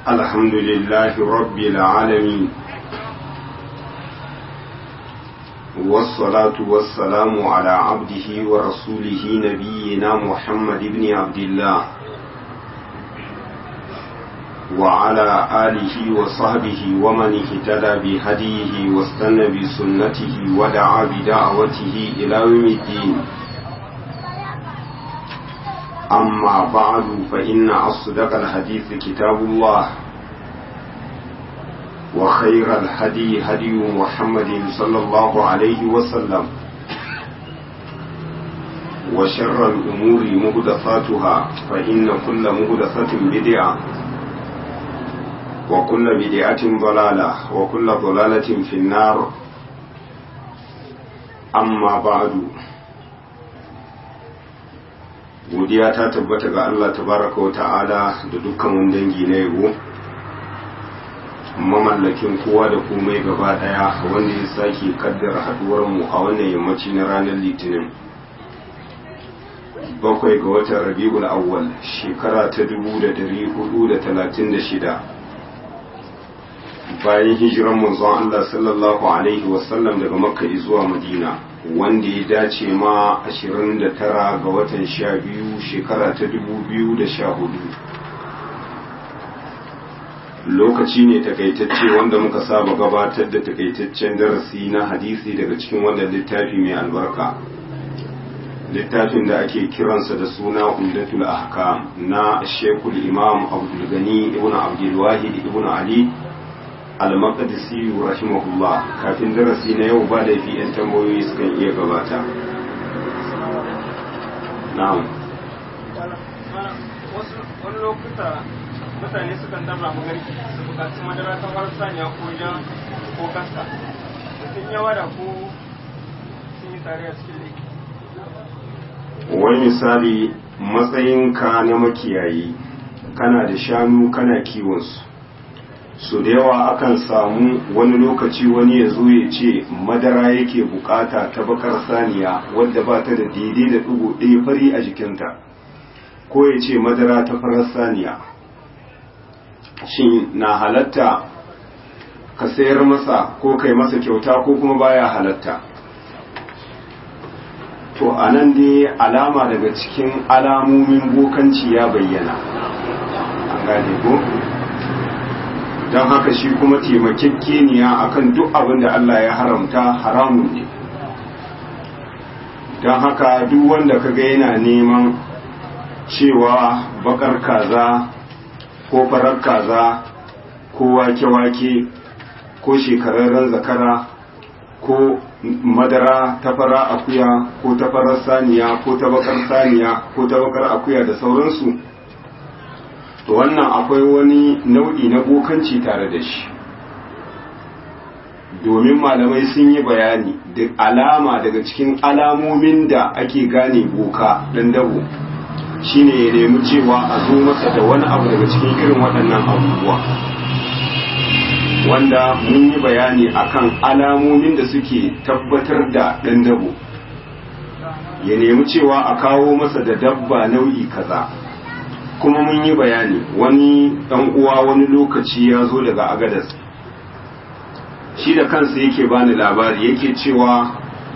الحمد لله رب العالمين والصلاة والسلام على عبده ورسوله نبينا محمد بن عبد الله وعلى آله وصحبه ومن اهتدى بهديه واستنى بسنته ودعا بدعوته إلى يوم الدين أما بعد فإن أصدق الحديث كتاب الله وخير الهدي هدي محمد صلى الله عليه وسلم وشر الأمور مهدفاتها فإن كل مهدفة بدعة وكل بدعة ضلالة وكل ضلالة في النار أما بعد godiya ta tabbata ga Allah tabaraka wa ta'ala da dukkan wani dangi na yabo mamallakin kowa da komai gaba daya wanda ya sake kaddara haduwar mu a wannan yammaci na ranar litinin bakwai ga watan rabi'ul awwal shekara ta dubu da dari hudu da talatin da shida bayan hijiran manzon Allah sallallahu alaihi wasallam daga makka zuwa madina wanda ya dace ma 29 ga watan 12 shekara ta 2014 lokaci ne takaitacce wanda muka saba gabatar da takaitaccen darasi na hadisi daga cikin wannan littafi mai albarka littafin da ake kiransa da suna umdatul ahkam na shekul imam abdul gani ibn abdul wahid ibn ali al-maqdisi rahimahullah kafin darasi na yau ba laifi yan tambayoyi sukan iya gabata na'am wani lokuta mutane sukan dabra magarki su bukaci madara ta farar saniya ko jan ko kasta sun yawa da ko sun yi tare a cikin laifi wani misali matsayinka na makiyayi kana da shanu kana kiwonsu su da yawa akan samu wani lokaci wani ya zo ya ce madara yake bukata ta bakar saniya wadda ba ta da daidai da ɗigo ɗaya fari a jikinta ko ya ce madara ta farar saniya shin na halatta ka sayar masa ko kai masa kyauta ko kuma baya halatta to a nan dai alama daga cikin alamomin bokanci ya bayyana an gane ko? don haka shi kuma taimakekeniya akan duk abin da Allah ya haramta haramun ne don haka duk wanda kaga yana neman cewa bakar kaza ko farar kaza ko wake-wake ko shekararren zakara ko madara ta fara akuya ko ta farar saniya ko ta bakar saniya ko ta bakar akuya da sauransu to wannan akwai wani nau'i na bokanci tare da shi domin malamai sun yi bayani da alama daga cikin alamomin da ake gane boka dan dabo shine ya nemi cewa a zo masa da wani abu daga cikin irin waɗannan abubuwa wanda mun yi bayani akan alamomin da suke tabbatar da ɗan dabo ya nemi cewa a kawo masa da dabba nau'i kaza kuma mun yi bayani wani ɗan uwa wani lokaci ya zo daga agadas shi da kansa yake bani labari yake cewa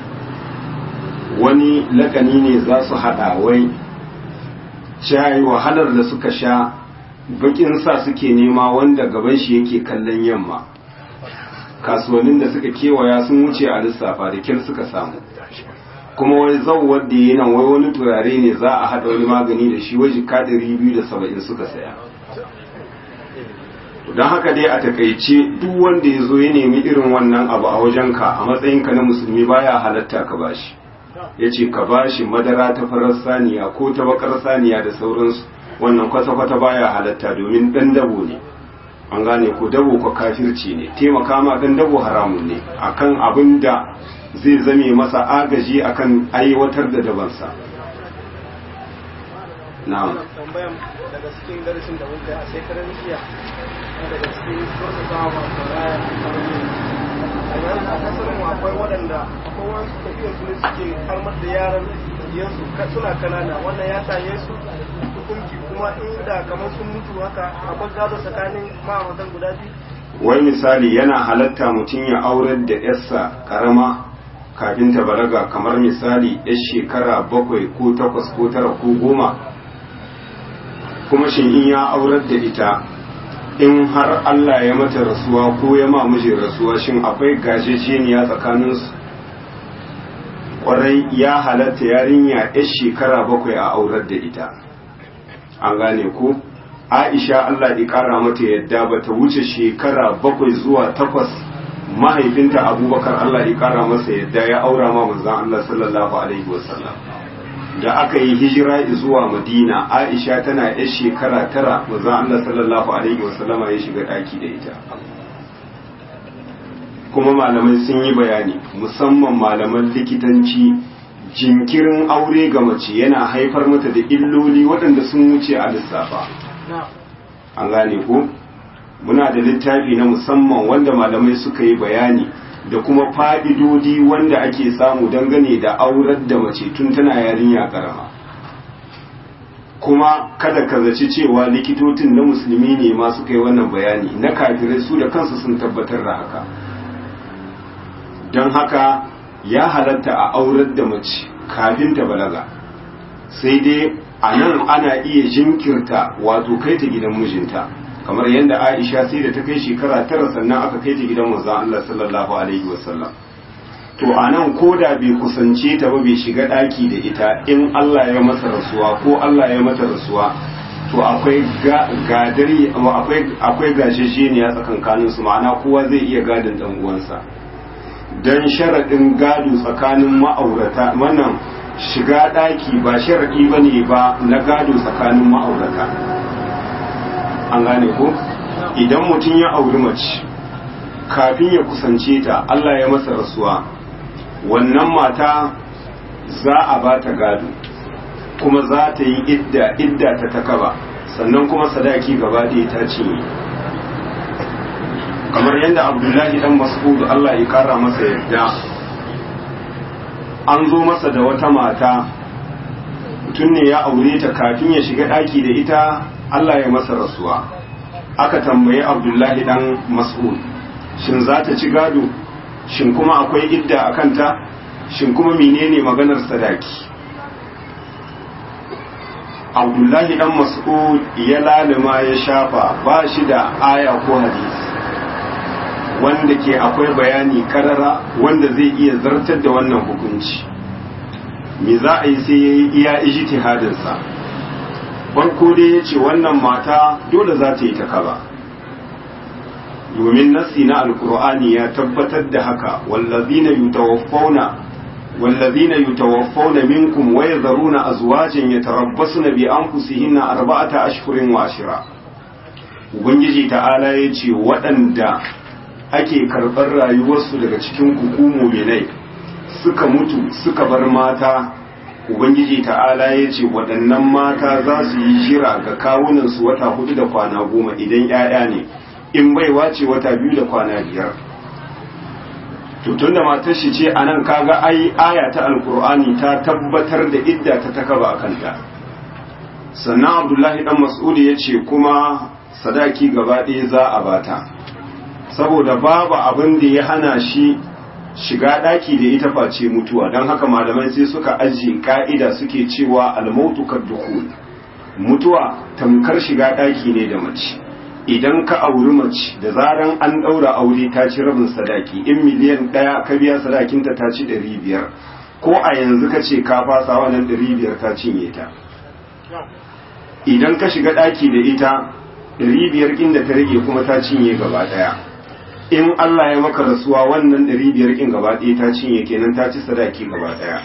wani lakani ne za su haɗa wai shayi wahalar da suka sha bakin sa suke nema wanda gaban shi yake kallon yamma kasuwannin da suka kewaya sun wuce a lissafa da kyar suka samu kuma wai zauwar da yi nan wai wani turare ne za a haɗa wani magani da shi waje kadiri biyu da saba'in suka saya don haka dai a takaice duk wanda ya zo ya nemi irin wannan abu a wajenka a matsayinka na musulmi baya halatta ka bashi ya ce ka bashi madara ta farar saniya ko ta bakar saniya da sauransu wannan kwata-kwata baya halatta domin ɗan dabo ne an gane ko dabo ko kafirci ne taimaka ma ɗan dabo haramun ne akan abin da zai zame masa agaji akan aiwatar da dabansa na'am tambayan daga cikin darasin da muka yi a shekarar jiya daga cikin wasu sawa sauraya a yanzu a kasar mu akwai waɗanda akwai wasu tafiyar su ne suke harmar da yaran yansu suna kanana wannan ya same su hukunci kuma kuma inda kamar sun mutu haka akwai gado tsakanin ma'auratan guda biyu wai misali yana halatta mutum ya aurar da yarsa karama kafin ta balaga kamar misali yar shekara bakwai ko takwas ko tara ko goma kuma shin in ya aurar da ita in har Allah ya mata rasuwa ko ya ma mijin rasuwa shin akwai gajejeniya tsakaninsu kwarai ya halatta yarinya yar shekara bakwai a aurar da ita an gane ko aisha Allah ya kara mata yadda ba ta wuce shekara bakwai zuwa takwas mahaifinta abubakar Allah ya kara masa yadda ya aura ma manzon Allah sallallahu alaihi wasallam da aka yi hijira zuwa madina aisha tana yar shekara tara manzon Allah sallallahu alaihi wasallama ya shiga daki da ita kuma malamai sun yi bayani musamman malaman likitanci jinkirin aure ga mace yana haifar mata da illoli waɗanda sun wuce a lissafa an gane ko muna da littafi na musamman wanda malamai suka yi bayani da kuma fa'idodi wanda ake samu dangane da aurar da mace tun tana yarinya karama kuma kada ka zaci cewa likitocin na musulmi ne ma suka yi wannan bayani na kafirai su da kansu sun tabbatar da haka don haka ya halatta a aurar da mace kafin ta balaga sai dai a nan ana iya jinkirta wato kai ta gidan mijinta kamar yadda aisha sai da ta kai shekara tara sannan aka kai ta gidan manzon Allah sallallahu alaihi wasallam to a nan ko da bai kusance ta ba bai shiga ɗaki da ita in Allah ya masa rasuwa ko Allah ya mata rasuwa to akwai gadari akwai akwai gashesheniya tsakankanin su ma'ana kowa zai iya gadin dan uwansa dan sharadin gado tsakanin ma'aurata wannan shiga ɗaki ba sharadi bane ba na gado tsakanin ma'aurata an gane ko idan mutum ya auri mace kafin ya kusance ta Allah ya masa rasuwa wannan mata za a ba ta gado kuma za ta yi idda idda ta takaba sannan kuma sadaki gaba ɗaya ta cinye kamar yadda abdullahi dan mas'ud Allah ya kara masa yadda an zo masa da wata mata mutum ne ya aure ta kafin ya shiga ɗaki da ita Allah ya masa rasuwa aka tambayi abdullahi dan mas'ud shin za ta ci gado shin kuma akwai idda a kanta shin kuma menene maganar sadaki abdullahi dan mas'ud ya lalima ya shafa ba shi da aya ko hadisi wanda ke akwai bayani karara wanda zai iya zartar da wannan hukunci me za a yi sai ya yi iya ijtihadinsa farko dai ya ce wannan mata dole za ta yi ta kaba domin nassi na alkur'ani ya tabbatar da haka wallazina yutawaffawna wallazina yutawaffawna minkum wa yadharuna azwajan yatarabbasuna bi anfusihinna arba'ata ashhurin wa ashira ubangiji ta'ala ya ce waɗanda ake karɓar rayuwarsu daga cikin hukumu minai suka mutu suka bar mata ubangiji ta'ala ya ce waɗannan mata za su yi jira ga kawunansu wata hudu da kwana goma idan 'ya'ya ne in baiwa ce wata biyu da kwana biyar tun da matar shi ce a nan kaga ai aya ta alkur'ani ta tabbatar da idda ta takaba a kanta sannan abdullahi dan mas'udi ya ce kuma sadaki gaba ɗaya za a bata saboda babu abin da ya hana shi shiga ɗaki da ita face mutuwa don haka malamai sai suka ajiye ka'ida suke cewa almautu kaddukhul mutuwa tamkar shiga ɗaki ne da mace idan ka auri mace da zaran an ɗaura aure ta ci rabin sadaki in miliyan ɗaya ka biya sadakinta ta ci ɗari biyar ko a yanzu ka ce ka fasa wannan ɗari biyar ta cinye ta idan ka shiga ɗaki da ita ɗari biyar inda ta rage kuma ta cinye gaba ɗaya in Allah ya maka rasuwa wannan ɗari biyar in gaba ɗaya ta cinye kenan ta ci sadaki gaba ɗaya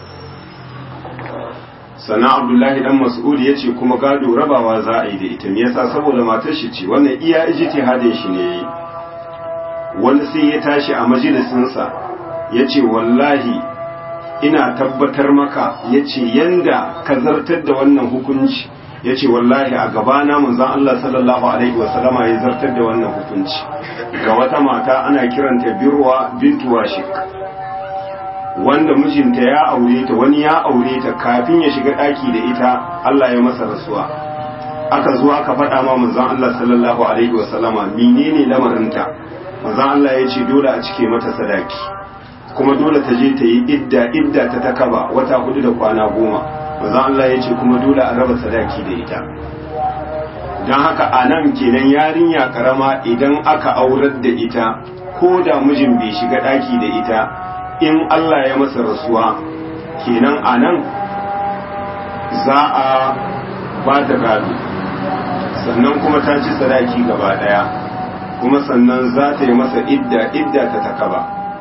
sana abdullahi dan mas'ud ya ce kuma gado rabawa za a yi da ita me yasa saboda matar shi ce wannan iya ijtihadin shi ne wani sai ya tashi a majalisinsa ya ce wallahi ina tabbatar maka ya ce yanda ka zartar da wannan hukunci ya ce wallahi a gabana manzon Allah sallallahu alaihi wasallama ya zartar da wannan hukunci ga wata mata ana kiranta birwa bintu washik wanda mijinta ya aure ta wani ya aure ta kafin ya shiga ɗaki da ita Allah ya masa rasuwa aka zo aka faɗa ma manzon Allah sallallahu alaihi wasallama menene lamarinta manzon Allah ya ce dole a cike mata sadaki kuma dole ta je ta yi idda idda ta takaba wata hudu da kwana goma manzon Allah ya ce kuma dole a raba sadaki da ita don haka a nan kenan yarinya karama idan aka aurar da ita ko da mijin bai shiga ɗaki da ita in Allah ya masa rasuwa kenan a nan za a ba ta gado sannan kuma ta ci sadaki gaba ɗaya kuma sannan za ta yi masa idda idda ta takaba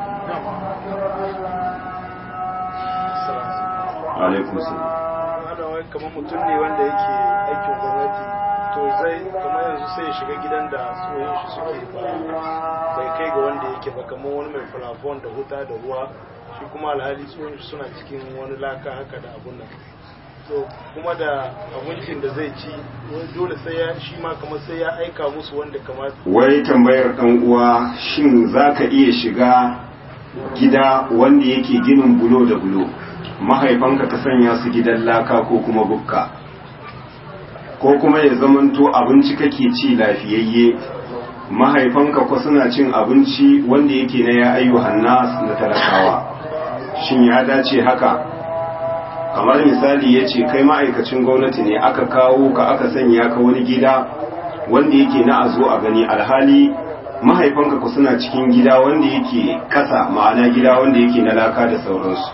alaikum salam kamar mutum ne wanda yake aikin gwamnati to zai kamar yanzu sai ya shiga gidan da tsohon shi suke ba bai kai ga wanda yake ba kamar wani mai falafon da huta da ruwa shi kuma alhali tsohon shi suna cikin wani laka haka da abun nan to kuma da abincin da zai ci dole sai ya shi ma kamar sai ya aika musu wanda kamar wai tambayar dan uwa shin zaka iya shiga gida wanda yake ginin bulo da bulo mahaifanka ka sanya su gidan laka ko kuma bukka ko kuma ya zamanto abinci kake ci lafiyayye mahaifanka ko suna cin abinci wanda yake na ya ayyuhan nas na talakawa shin ya dace haka kamar misali ya ce kai ma'aikacin gwamnati ne aka kawo ka aka sanya ka wani gida wanda yake na a zo a gani alhali mahaifanka ku suna cikin gida wanda yake kasa ma'ana gida wanda yake na laka da sauransu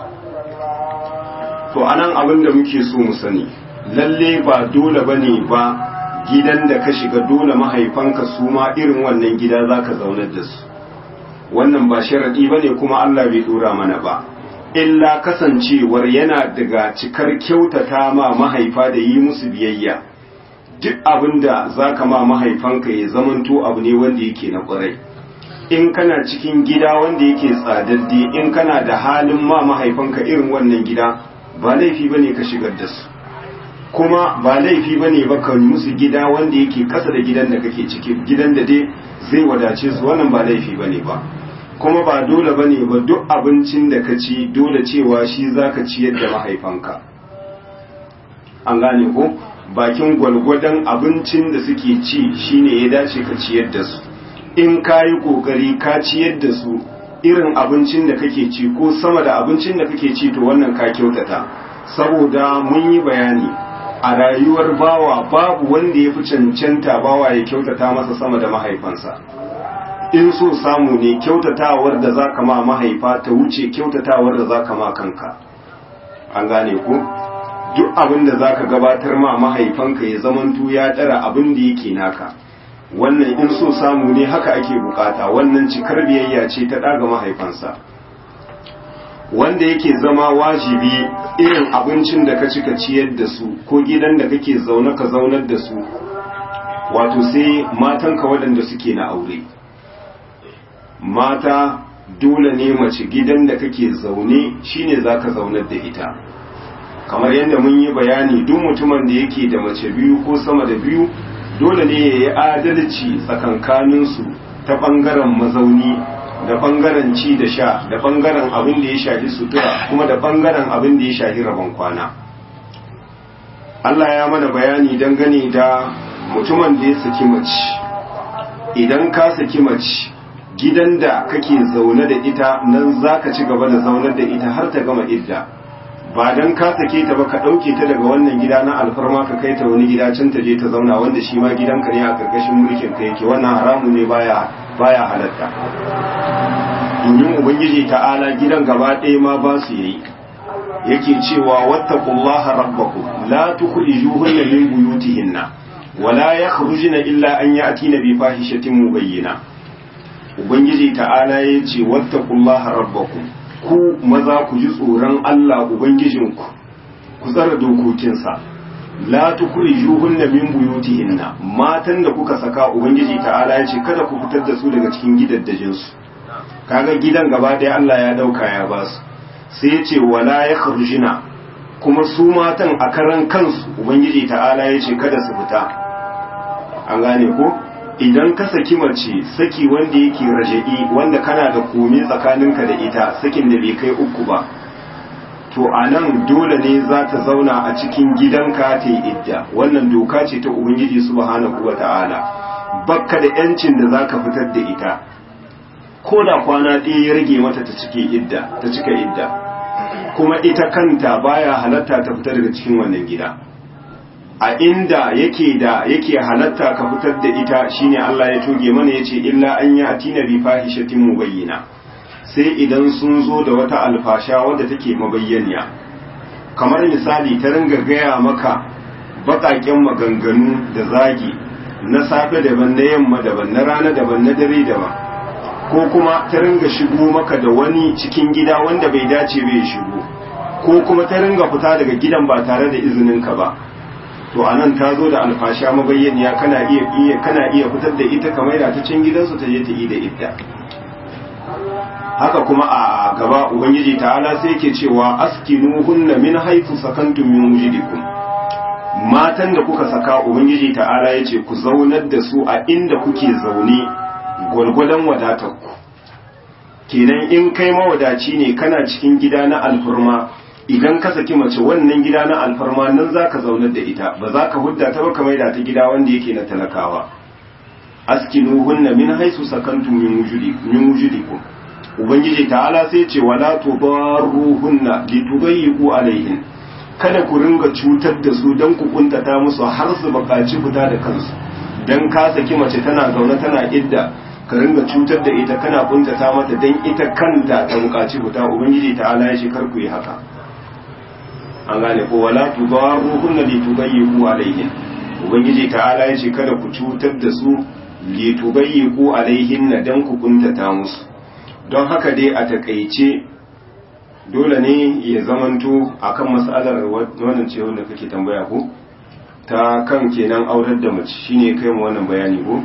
to anan abin da muke so mu sani lalle ba dole bane ba gidan da ka shiga dole mahaifanka su ma irin wannan gida zaka zaunar da su wannan ba sharadi bane kuma Allah bai dora mana ba illa kasancewar yana daga cikar kyautata ma mahaifa da yi musu biyayya duk abin da za ka ma mahaifanka ya zamanto abu ne wanda yake na ƙwarai in kana cikin gida wanda yake tsadadde in kana da halin ma mahaifanka irin wannan gida ba laifi ba ne ka shigar da su kuma ba laifi ba ne ba ka musu gida wanda yake ƙasa da gidan da kake ciki gidan da dai zai wadace su wannan ba laifi ba ne ba kuma ba dole ba ne ba duk abincin da ka ci dole cewa shi za ka ciyar da mahaifanka an gane ko bakin gwalgwadon abincin da suke ci shine ya dace ka ciyar da su in ka yi kokari ka ciyar da su irin abincin da kake ci ko sama da abincin da kake ci to wannan ka kyautata saboda mun yi bayani a rayuwar bawa babu wanda ya fi cancanta bawa ya kyautata masa sama da mahaifansa in so samu ne kyautatawar da za ka ma mahaifa ta wuce kyautatawar da za ka ma kanka an gane ku duk abin da za ka gabatar ma mahaifanka ya zamantu ya ɗara abin da yake naka wannan in so samu ne haka ake bukata wannan cikar biyayya ce ta ɗaga mahaifansa wanda yake zama wajibi irin abincin da ka ci ka ciyar da su ko gidan da kake zaune ka zaunar da su wato sai matanka waɗanda suke na aure mata dole ne mace gidan da kake zaune shine zaka zaunar da ita kamar yadda mun yi bayani duk mutumin da yake da mace biyu ko sama da biyu dole ne ya yi adalci tsakankaninsu ta ɓangaren mazauni da ɓangaren ci da sha da ɓangaren abin da ya shafi sutura kuma da ɓangaren abin da ya shafi rabon kwana Allah ya mana bayani dangane da mutumin da ya saki mace idan ka saki mace gidan da kake zaune da ita nan za ka ci gaba da zaunar da ita har ta gama idda ba don ka sake ta ba ka ɗauke ta daga wannan gida na alfarma ka kai ta wani gida can ta je ta zauna wanda shi ma gidanka ne a ƙarƙashin mulkin ka yake wannan haramu ne baya baya halatta domin ubangiji ta'ala gidan gaba ɗaya ma ba su yayi yake cewa wattaqullaha rabbakum la tukhrijuhunna min buyutihinna wala yakhrujuna illa an ya'tina bi fahishatin mubayyina ubangiji ta'ala yace wattaqullaha rabbakum ku maza ku ji tsoron Allah ubangijinku ku tsara dokokinsa la tukhrijuhunna min buyutihinna matan da kuka saka ubangiji ta'ala yace kada ku fitar da su daga cikin gidaddajin su kaga gidan gaba ɗaya Allah ya dauka ya ba su sai yace wala yakhrujuna kuma su matan a karan kansu ubangiji ta'ala yace kada su fita an gane ko idan ka saki mace saki wanda yake raja'i wanda kana da komi tsakaninka da ita sakin da bai kai uku ba to a nan dole ne za ta zauna a cikin gidanka ta yi idda wannan doka ce ta ubangiji subhanahu wa ta'ala bakka da yancin da za ka fitar da ita ko da kwana ɗaya ya rage mata ta cike idda ta cika idda kuma ita kanta baya halatta ta fita daga cikin wannan gida a inda yake da yake halatta ka fitar da ita shine Allah ya toge mana yace illa an ya atina bi fahishatin mubayyina sai idan sun zo da wata alfasha wadda take mabayyaniya kamar misali ta ringa gaya maka baƙaƙen maganganu da zagi na safe daban na yamma daban na rana daban na dare daban ko kuma ta ringa shigo maka da wani cikin gida wanda bai dace bai shigo ko kuma ta ringa fita daga gidan ba tare da izininka ba to anan ta zo da alfasha mabayyaniya kana iya iya kana iya fitar da ita kamar da ta cin gidansu ta je ta yi da idda haka kuma a gaba ubangiji ta'ala sai yake cewa askinuhunna min haythu sakantum min wujudikum matan da kuka saka ubangiji ta'ala yace ku zaunar da su a inda kuke zaune gwargwadon wadatar ku kenan in kai mawadaci ne kana cikin gida na alfurma idan ka saki mace wannan gida na alfarma nan za ka zaunar da ita ba za ka hudda ta ba kamar da ta gida wanda yake na talakawa askinuhunna min haisu sakantum min wujudikum ubangiji ta'ala sai ce wala tudarruhunna litubayyiqu alaihin kada ku ringa cutar da su dan ku kuntata musu har su bakaci fita da kansu dan ka saki mace tana zaune tana idda ka ringa cutar da ita kana kuntata mata dan ita kanta ta bukaci fita ubangiji ta'ala ya ce kar ku yi haka an gane ko wala tudarruhunna litubayyiqu alaihin ubangiji ta'ala ya ce kada ku cutar da su litubayyiqu alaihin dan ku kuntata musu don haka dai a takaice dole ne ya zamanto akan matsalar wannan ce wanda kake tambaya ko ta kan kenan aurar da mace shine kai mu wannan bayani ko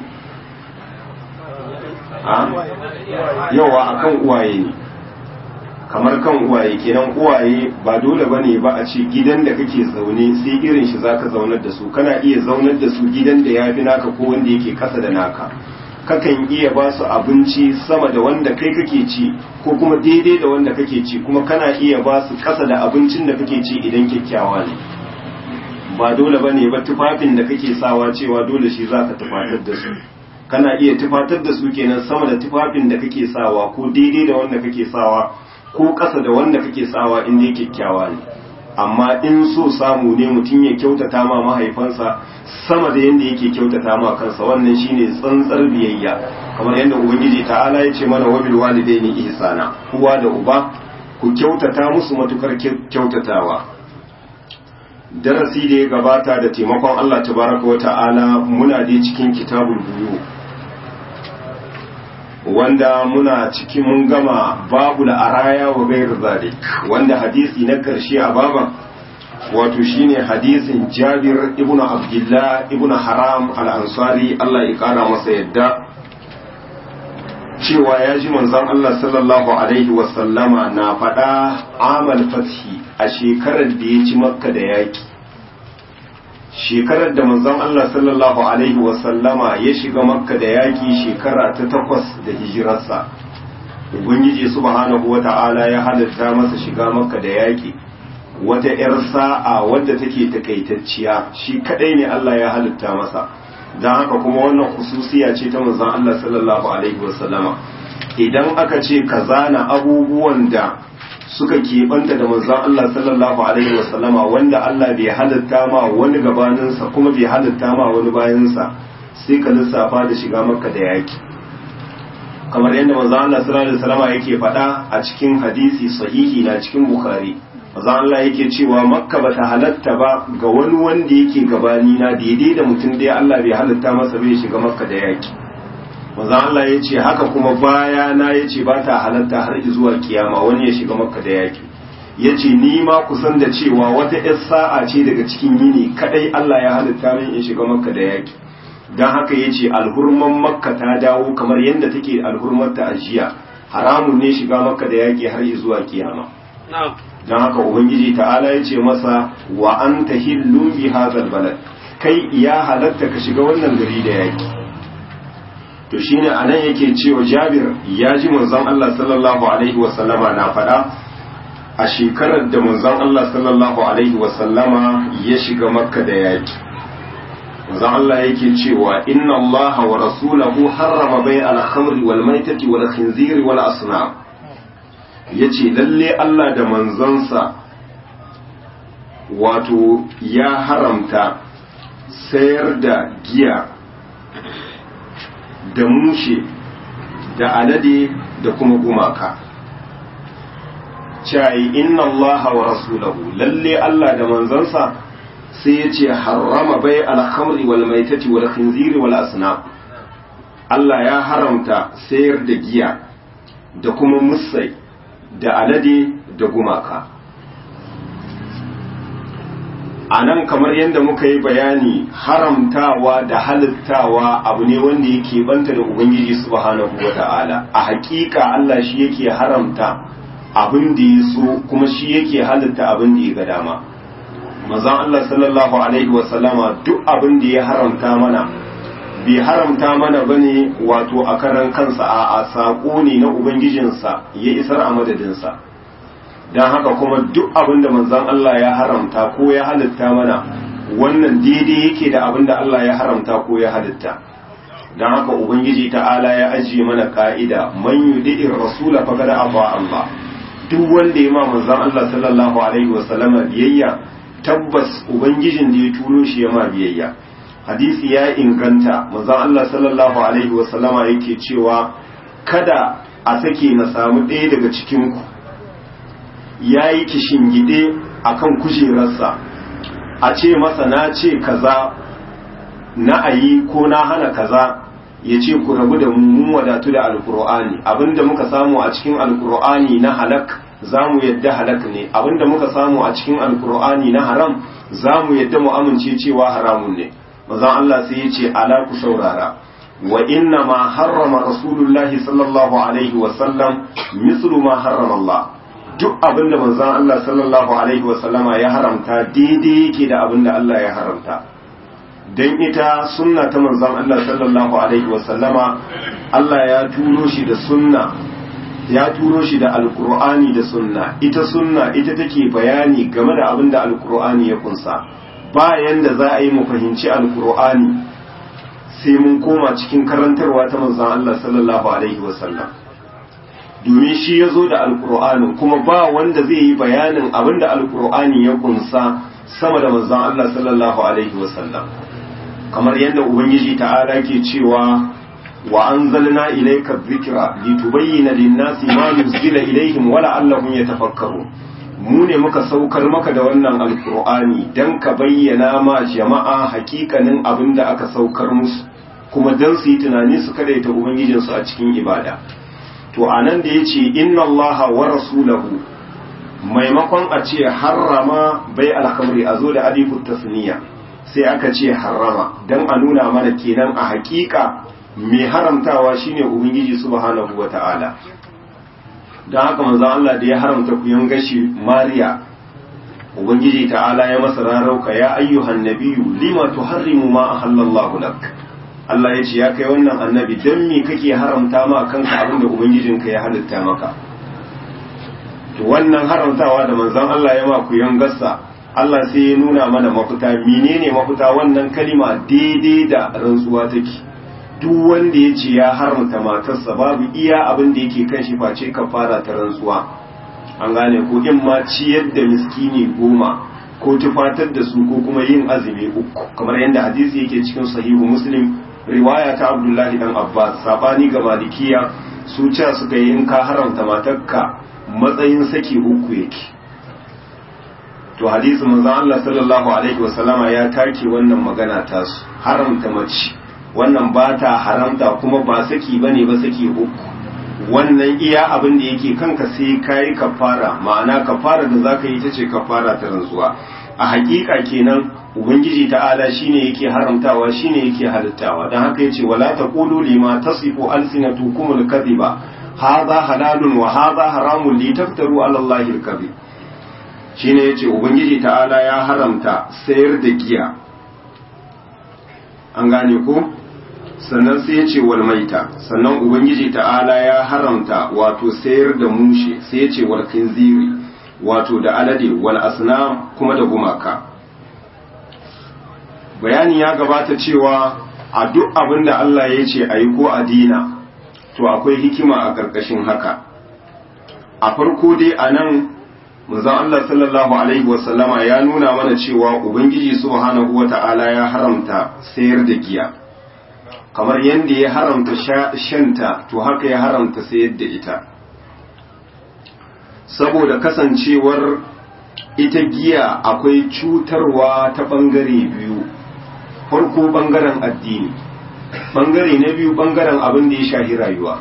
a yawa akan uwaye ne kamar kan uwaye kenan uwaye ba dole bane ba a ce gidan da kake zaune sai irin shi zaka zaunar da su kana iya zaunar da su gidan da yafi naka ko wanda yake kasa da naka kakan iya ba su abinci sama da wanda kai kake ci ko kuma daidai da wanda kake ci kuma kana iya ba su kasa da abincin da kake ci idan kyakkyawa ne ba dole ba ne ba tufafin da kake sawa cewa dole shi za ka tufatar da su kana iya tufatar da su kenan sama da tufafin da kake sawa ko daidai da wanda kake sawa ko kasa da wanda kake sawa in dai kyakkyawa ne amma in so samu ne mutum ya kyautata ma mahaifansa sama da yadda yake kyautata ma kansa wannan shine tsantsar biyayya kamar yadda ubangiji ta'ala ya ce mana wabil walidaini ihsana uwa da uba ku kyautata musu matukar kyautatawa darasi da ya gabata da taimakon Allah tabaraka wa ta'ala muna dai cikin kitabul buyu wanda muna cikin mun gama babu araya wa gairu zalik wanda hadisi na karshe a baban wato shine hadisin Jabir ibn Abdullah ibn Haram al-Ansari Allah ya kara masa yadda cewa ya ji manzon Allah sallallahu alaihi wa sallama na faɗa amal fathi a shekarar da ya ci Makka da yaki shekarar da manzon Allah sallallahu alaihi wa sallama ya shiga Makka da yaki shekara ta takwas da hijirarsa Ubangiji subhanahu wa ta'ala ya halatta masa shiga Makka da yaki wata 'yar sa'a wadda take takaitacciya shi kadai ne Allah ya halitta masa don haka kuma wannan hususiya ce ta manzon Allah sallallahu alaihi wasallama idan aka ce ka zana abubuwan da suka keɓanta da manzon Allah sallallahu alaihi wasallama wanda Allah bai halitta ma wani gabaninsa kuma bai halitta ma wani bayansa sai ka lissafa da shiga makka da yaki kamar yadda manzon Allah sallallahu alaihi wasallama yake faɗa a cikin hadisi sahihi na cikin bukhari maza Allah yake cewa makka bata halatta ba ga wani wanda yake gabani na daidai da mutum ɗaya Allah bai halatta masa bai shiga makka da yaki maza Allah ya ce haka kuma baya na ya ce ba ta halatta har zuwa kiyama wani ya shiga makka da yaki ya ce ni ma kusan da cewa wata yar sa'a ce daga cikin yini kadai Allah ya halitta min in shiga makka da yaki don haka ya ce alhurman makka ta dawo kamar yadda take alhurmar ta ajiya haramun ne shiga makka da yaki har zuwa kiyama don haka ubangiji ta'ala ya ce masa wa an ta hillun bi hazal balad kai ya halatta ka shiga wannan gari da yaki to shine anan yake cewa Jabir ya ji manzon Allah sallallahu alaihi wa sallama na faɗa a shekarar da manzon Allah sallallahu alaihi wasallama ya shiga makka da yaki manzon Allah yake cewa inna Allah wa rasulahu harrama bai al-khamri wal maitati wal khinziri wal asnam yace lalle Allah da manzonsa wato ya haramta sayar da giya da mushe da alade da kuma gumaka cayi inna allaha wa rasulahu lalle Allah da manzansa sai ya ce harrama bai alhamri wal maitati wal khinziri wal asnam Allah ya haramta sayar da giya da kuma musai da alade da gumaka a nan kamar yadda muka yi bayani haramtawa da halittawa abu ne wanda yake banta da ubangiji subhanahu wa ta'ala a hakika Allah shi yake haramta abin da ya so kuma shi yake halitta abin da ya ga dama mazan Allah sallallahu alaihi wasallama duk abin da ya haramta mana bai haramta mana bane wato a karan kansa a saƙo ne na ubangijinsa ya isar a madadinsa don haka kuma duk abin da manzan Allah ya haramta ko ya halitta mana wannan daidai yake da abin da Allah ya haramta ko ya halitta don haka ubangiji ta'ala ya ajiye mana ka'ida man yudi'ir rasula faqad ata Allah duk wanda ya ma manzan Allah sallallahu alaihi wa sallama biyayya tabbas ubangijin da ya turo shi ya ma biyayya hadisi ya inganta manzan Allah sallallahu alaihi wa sallama yake cewa kada a sake na samu ɗaya daga cikin ku ya yi kishingide a kan kujerarsa a ce masa na ce kaza na ayi ko na hana kaza ya ce ku rabu da mun wadatu da alkur'ani abinda muka samu a cikin alkur'ani na halak za mu yadda halak ne abinda muka samu a cikin alkur'ani na haram za mu yadda mu amince cewa haramun ne mazan Allah sai ya ce ala ku saurara wa inna ma harrama rasulullahi sallallahu alaihi wasallam mislu ma harrama Allah duk abin da manzon Allah sallallahu alaihi wasallama ya haramta daidai yake da abin da Allah ya haramta don ita sunna ta manzon Allah sallallahu alaihi wasallama Allah ya turo shi da sunna ya turo shi da alkur'ani da sunna ita sunna ita take bayani game da abin da alkur'ani ya kunsa bayan da za a yi mu fahimci alkur'ani sai mun koma cikin karantarwa ta manzon Allah sallallahu alaihi wasallam domin shi ya zo da alkur'anin kuma ba wanda zai yi bayanin abin da alkur'ani ya kunsa sama da manzon Allah sallallahu alaihi wasallam kamar yadda ubangiji ta'ala ke cewa wa anzalna ilayka dhikra litubayyana lin-nasi ma nuzila ilayhim wa la'allahum yatafakkarun mu ne muka saukar maka da wannan alkur'ani dan ka bayyana ma jama'a hakikanin abin da aka saukar musu kuma dan su yi tunani su kadaita ubangijinsu a cikin ibada to a nan da ya ce inna Allah wa rasulahu maimakon a ce harrama bai alhamri a zo da alifu tasniya sai aka ce harrama don a nuna mana kenan a hakika mai haramtawa shine ubangiji subhanahu wa ta'ala don haka manzon Allah da ya haramta kuyan gashi mariya ubangiji ta'ala ya masa rarauka ya ayyuhan nabiyyu lima tuharrimu ma ahallallahu lak Allah ya ce ya kai wannan annabi don me kake haramta ma kanka abin da ubangijinka ya halitta maka to wannan haramtawa da manzon Allah ya ma ku gassa Allah sai ya nuna mana mafita menene mafita wannan kalima daidai da rantsuwa take duk wanda ya ce ya haramta matarsa babu iya abin da yake kan shi face kafara ta rantsuwa an gane ko in ma ciyar da miskini goma ko tufatar da su ko kuma yin azumi uku kamar yadda hadisi yake cikin sahihu muslim riwaya ta abdullahi dan abbas sabani ga malikiya su ce suka yi in ka haramta matarka matsayin saki uku yake to hadisi manzo Allah sallallahu alaihi wasallama ya take wannan magana ta su haramta mace wannan ba ta haramta kuma ba saki bane ba saki uku wannan iya abin da yake kanka sai kayi kafara ma'ana kafara da zaka yi ta ce kafara ta rantsuwa a hakika kenan ubangiji ta'ala shine yake haramtawa shine yake halittawa dan haka yace wala taqulu lima tasifu alsinatukum alkadhiba hadha halalun wa hadha haramun litaftaru ala allahi alkadhib shine yace ubangiji ta'ala ya haramta sayar da giya an gane ko sannan sai yace wal maita sannan ubangiji ta'ala ya haramta wato sayar da mushe sai yace wal khinziri wato da alade wal asnam kuma da gumaka bayani ya gabata cewa a duk abin da Allah ya ce a yi ko a dina to akwai hikima a ƙarƙashin haka a farko dai a nan manzon Allah sallallahu alaihi wasallama ya nuna mana cewa ubangiji subhanahu wata'ala ya haramta sayar da giya kamar yadda ya haramta shanta to haka ya haramta sayar da ita saboda kasancewar ita giya akwai cutarwa ta ɓangare biyu farko ɓangaren addini ɓangare na biyu ɓangaren abin da ya shahi rayuwa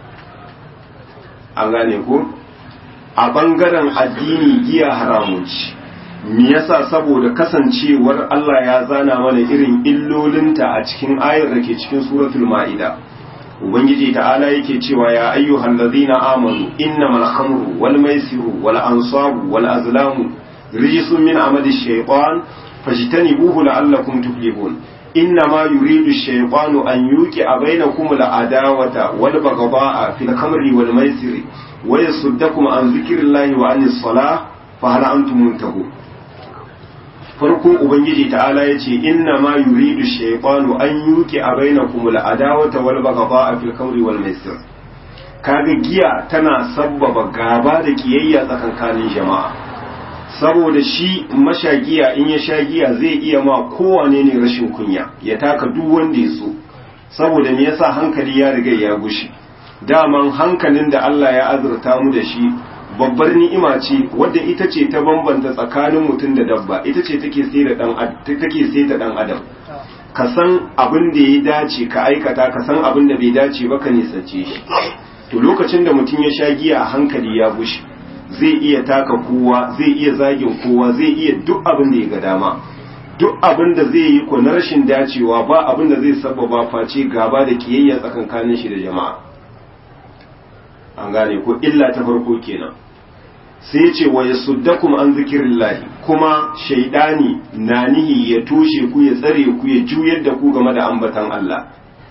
an gane ko a ɓangaren addini giya haramun ci me yasa saboda kasancewar Allah ya zana mana irin illolinta a cikin ayar da ke cikin suratul ma'ida ubangiji ta'ala yake cewa ya ayyuhal ladzina amanu innamal khamru wal maisiru wal ansabu wal azlamu rijsun min amali shaytan fajtanibuhu la'allakum tuflihun إنما يريد الشيطان أن يوقع بينكم العداوة والبغضاء في الخمر والميسر ويصدكم عن ذكر الله وعن الصلاة فهل أنتم منتهون farko ubangiji ta'ala ya ce inna ma yuridu shaytanu an yuki a bainakum al'adawata wal baghdha fil khamri wal maisir kaga giya tana sabbaba gaba da kiyayya tsakankanin jama'a saboda shi mashagiya in ya sha giya zai iya ma kowane ne rashin kunya ya taka duk wanda ya so saboda me yasa hankali ya riga ya gushi daman hankalin da Allah ya azurta mu da shi babbar ni'ima ce wadda ita ce ta bambanta tsakanin mutum da dabba ita ce take sai da dan take sai ta dan adam ka san abin da ya dace ka aikata ka san abin da bai dace ba ka nisance shi to lokacin da mutum ya sha giya hankali ya gushi zai iya taka kowa zai iya zagin kowa zai iya duk abin da ya ga dama duk abin da zai yi ko na rashin dacewa ba abin da zai sababa face gaba da kiyayya tsakankanin shi da jama'a an gane ko illa ta farko kenan sai ce wa yasuddakum an zikirillahi kuma shaidani na nihi ya toshe ku ya tsare ku ya juyar da ku game da ambatan Allah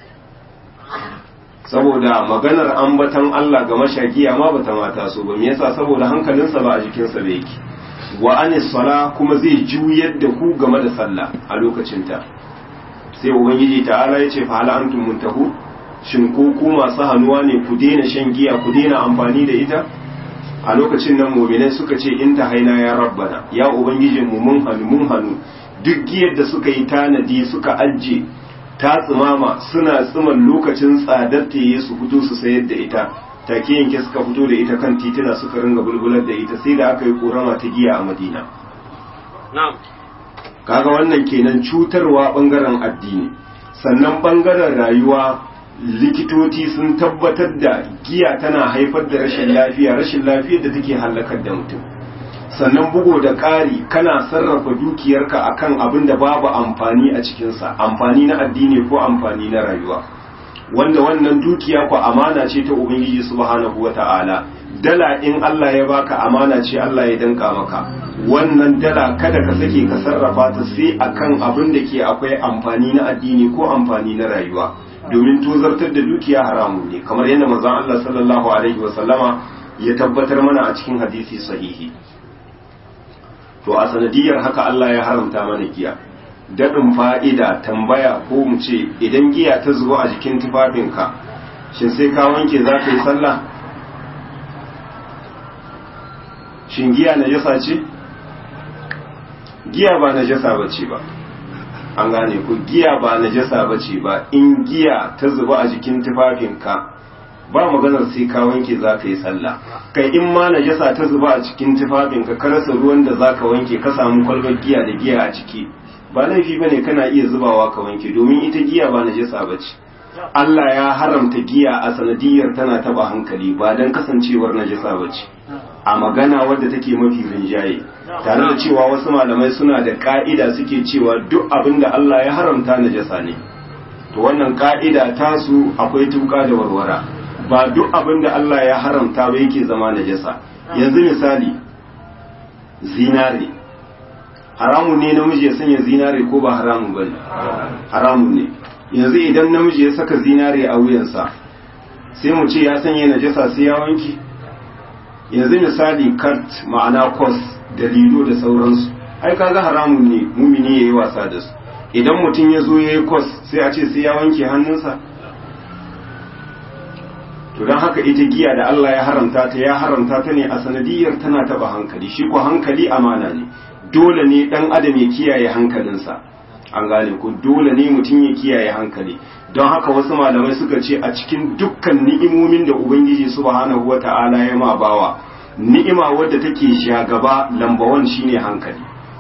saboda maganar ambatan Allah ga mashagiya ma bata mata so ba me yasa saboda hankalinsa ba a jikinsa ba yake wa anis sala kuma zai juyar da ku game da sallah a lokacinta sai ubangiji ta'ala ya ce fa hal antum muntahu shin ko ku masu hannuwa ne ku daina shan giya ku daina amfani da ita a lokacin nan mu'minai suka ce in ta haina ya rabbana ya ubangijin mu mun hannu mun hannu duk giyar da suka yi tanadi suka ajje ta tsimama suna tsiman lokacin tsadar ta yi su fito su sayar da ita take yanke suka fito da ita kan titina suka ringa bulbular da ita sai da aka yi korama ta giya a madina kaga wannan kenan cutarwa bangaren addini sannan bangaren rayuwa likitoci sun tabbatar da giya tana haifar da rashin lafiya rashin lafiyar da take hallakar da mutum sannan bugo da ƙari kana sarrafa dukiyarka akan abin da babu amfani a cikinsa amfani na addini ko amfani na rayuwa wanda wannan dukiya ku amana ce ta ubangiji subhanahu wata'ala dala in Allah ya baka amana ce Allah ya danka maka wannan dala kada ka sake ka sarrafa ta sai akan abin da ke akwai amfani na addini ko amfani na rayuwa domin tozartar da dukiya haramun ne kamar yadda manzon Allah sallallahu alaihi wasallama ya tabbatar mana a cikin hadisi sahihi to a sanadiyar haka Allah ya haramta mana giya daɗin fa'ida tambaya ko mu ce idan giya ta zuba a jikin tufafinka shin sai ka wanke za ka yi sallah shin giya na jasa ce giya ba na jasa ba ce ba an gane ku giya ba na jasa ba ce ba in giya ta zuba a jikin tufafinka ba maganar sai ka wanke za ka yi sallah kai in ma najasa ta zuba a cikin tufafinka ka rasa ruwan da za ka wanke ka samu kwalbar giya da giya a ciki ba laifi bane kana iya zubawa ka wanke domin ita giya ba najasa ba ce Allah ya haramta giya a sanadiyar tana taba hankali ba don kasancewar najasa ba ce a magana wadda take mafi rinjaye tare da cewa wasu malamai suna da ka'ida suke cewa duk abin da Allah ya haramta najasa ne to wannan ka'ida tasu akwai tuka da warwara ba duk abin da Allah ya haramta ba yake zama najasa yanzu misali zinare haramun ne namiji ya sanya zinare ko ba haramun ba ne haramun ne yanzu idan namiji ya saka zinare a wuyansa sai mu ce ya sanya najasa sai ya wanki yanzu misali kart ma'ana kos da lido da sauransu ai kaga haramun ne mumini yayi wasa da su idan mutum ya zo yayi kos sai a ce sai ya wanke hannunsa to don haka ita giya da Allah ya haramta ta ya haramta ta ne a sanadiyar tana taba hankali shi ko hankali amana ne dole ne dan adam ya kiyaye hankalinsa an gane ko dole ne mutum ya kiyaye hankali don haka wasu malamai suka ce a cikin dukkan ni'imomin da ubangiji subhanahu wata'ala ya ma bawa ni'ima wadda take shagaba lambawan shine hankali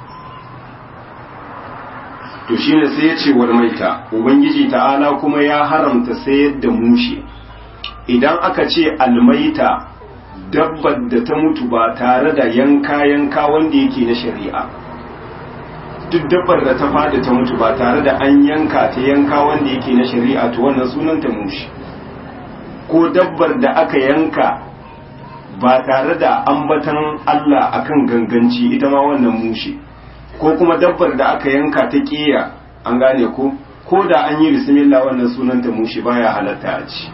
to shine sai ya ce wal maita ubangiji ta'ala kuma ya haramta sayar da mushe idan aka ce almaita dabbar da ta mutu ba tare da yanka yanka wanda yake na shari'a duk dabbar da ta fada ta mutu ba tare da an yanka ta yanka wanda yake na shari'a to wannan sunan ta mushi ko dabbar da aka yanka ba tare da ambatan Allah akan ganganci ita ma wannan mushi ko kuma dabbar da aka yanka ta ƙiya an gane ko ko da an yi bismillah wannan sunan ta mushi baya halatta a ci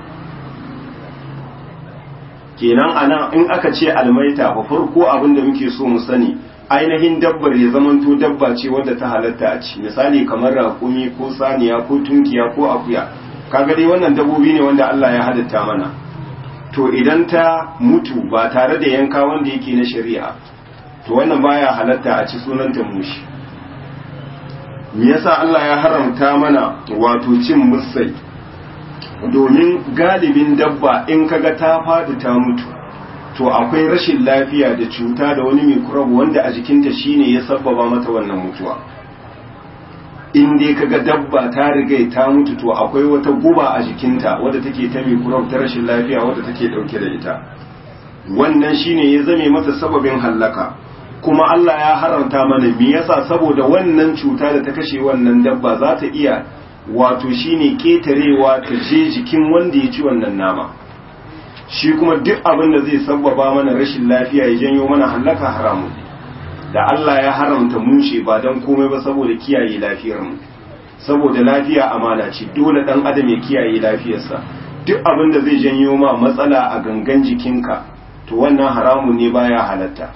kenan anan in aka ce almaita fa farko abin da muke so mu sani ainihin dabbar ya zamanto dabba ce wadda ta halatta a ci misali kamar raƙumi ko saniya ko tunkiya ko akuya kaga dai wannan dabbobi ne wanda Allah ya halitta mana to idan ta mutu ba tare da yanka wanda yake na shari'a to wannan baya halatta a ci sunanta mushi me yasa Allah ya haramta mana wato cin musai domin galibin dabba in kaga ta fadi ta mutu to akwai rashin lafiya da cuta da wani microbe wanda a jikinta shine ya sabbaba mata wannan mutuwa in dai kaga dabba ta riga ta mutu to akwai wata guba a jikinta wadda take ta microbe ta rashin lafiya wadda take dauke da ita wannan shine ya zame mata sababin hallaka kuma Allah ya haramta mana me yasa saboda wannan cuta da ta kashe wannan dabba za ta iya wato shine ketarewa ta je jikin wanda ya ci wannan nama shi kuma duk abin da zai sabbaba mana rashin lafiya ya janyo mana hallaka haramu da Allah ya haramta mushe ba don komai ba saboda kiyaye lafiyar mu saboda lafiya amana ce dole dan adam ya kiyaye lafiyarsa duk abin da zai janyo ma matsala a gangan jikinka to wannan haramun ne baya halatta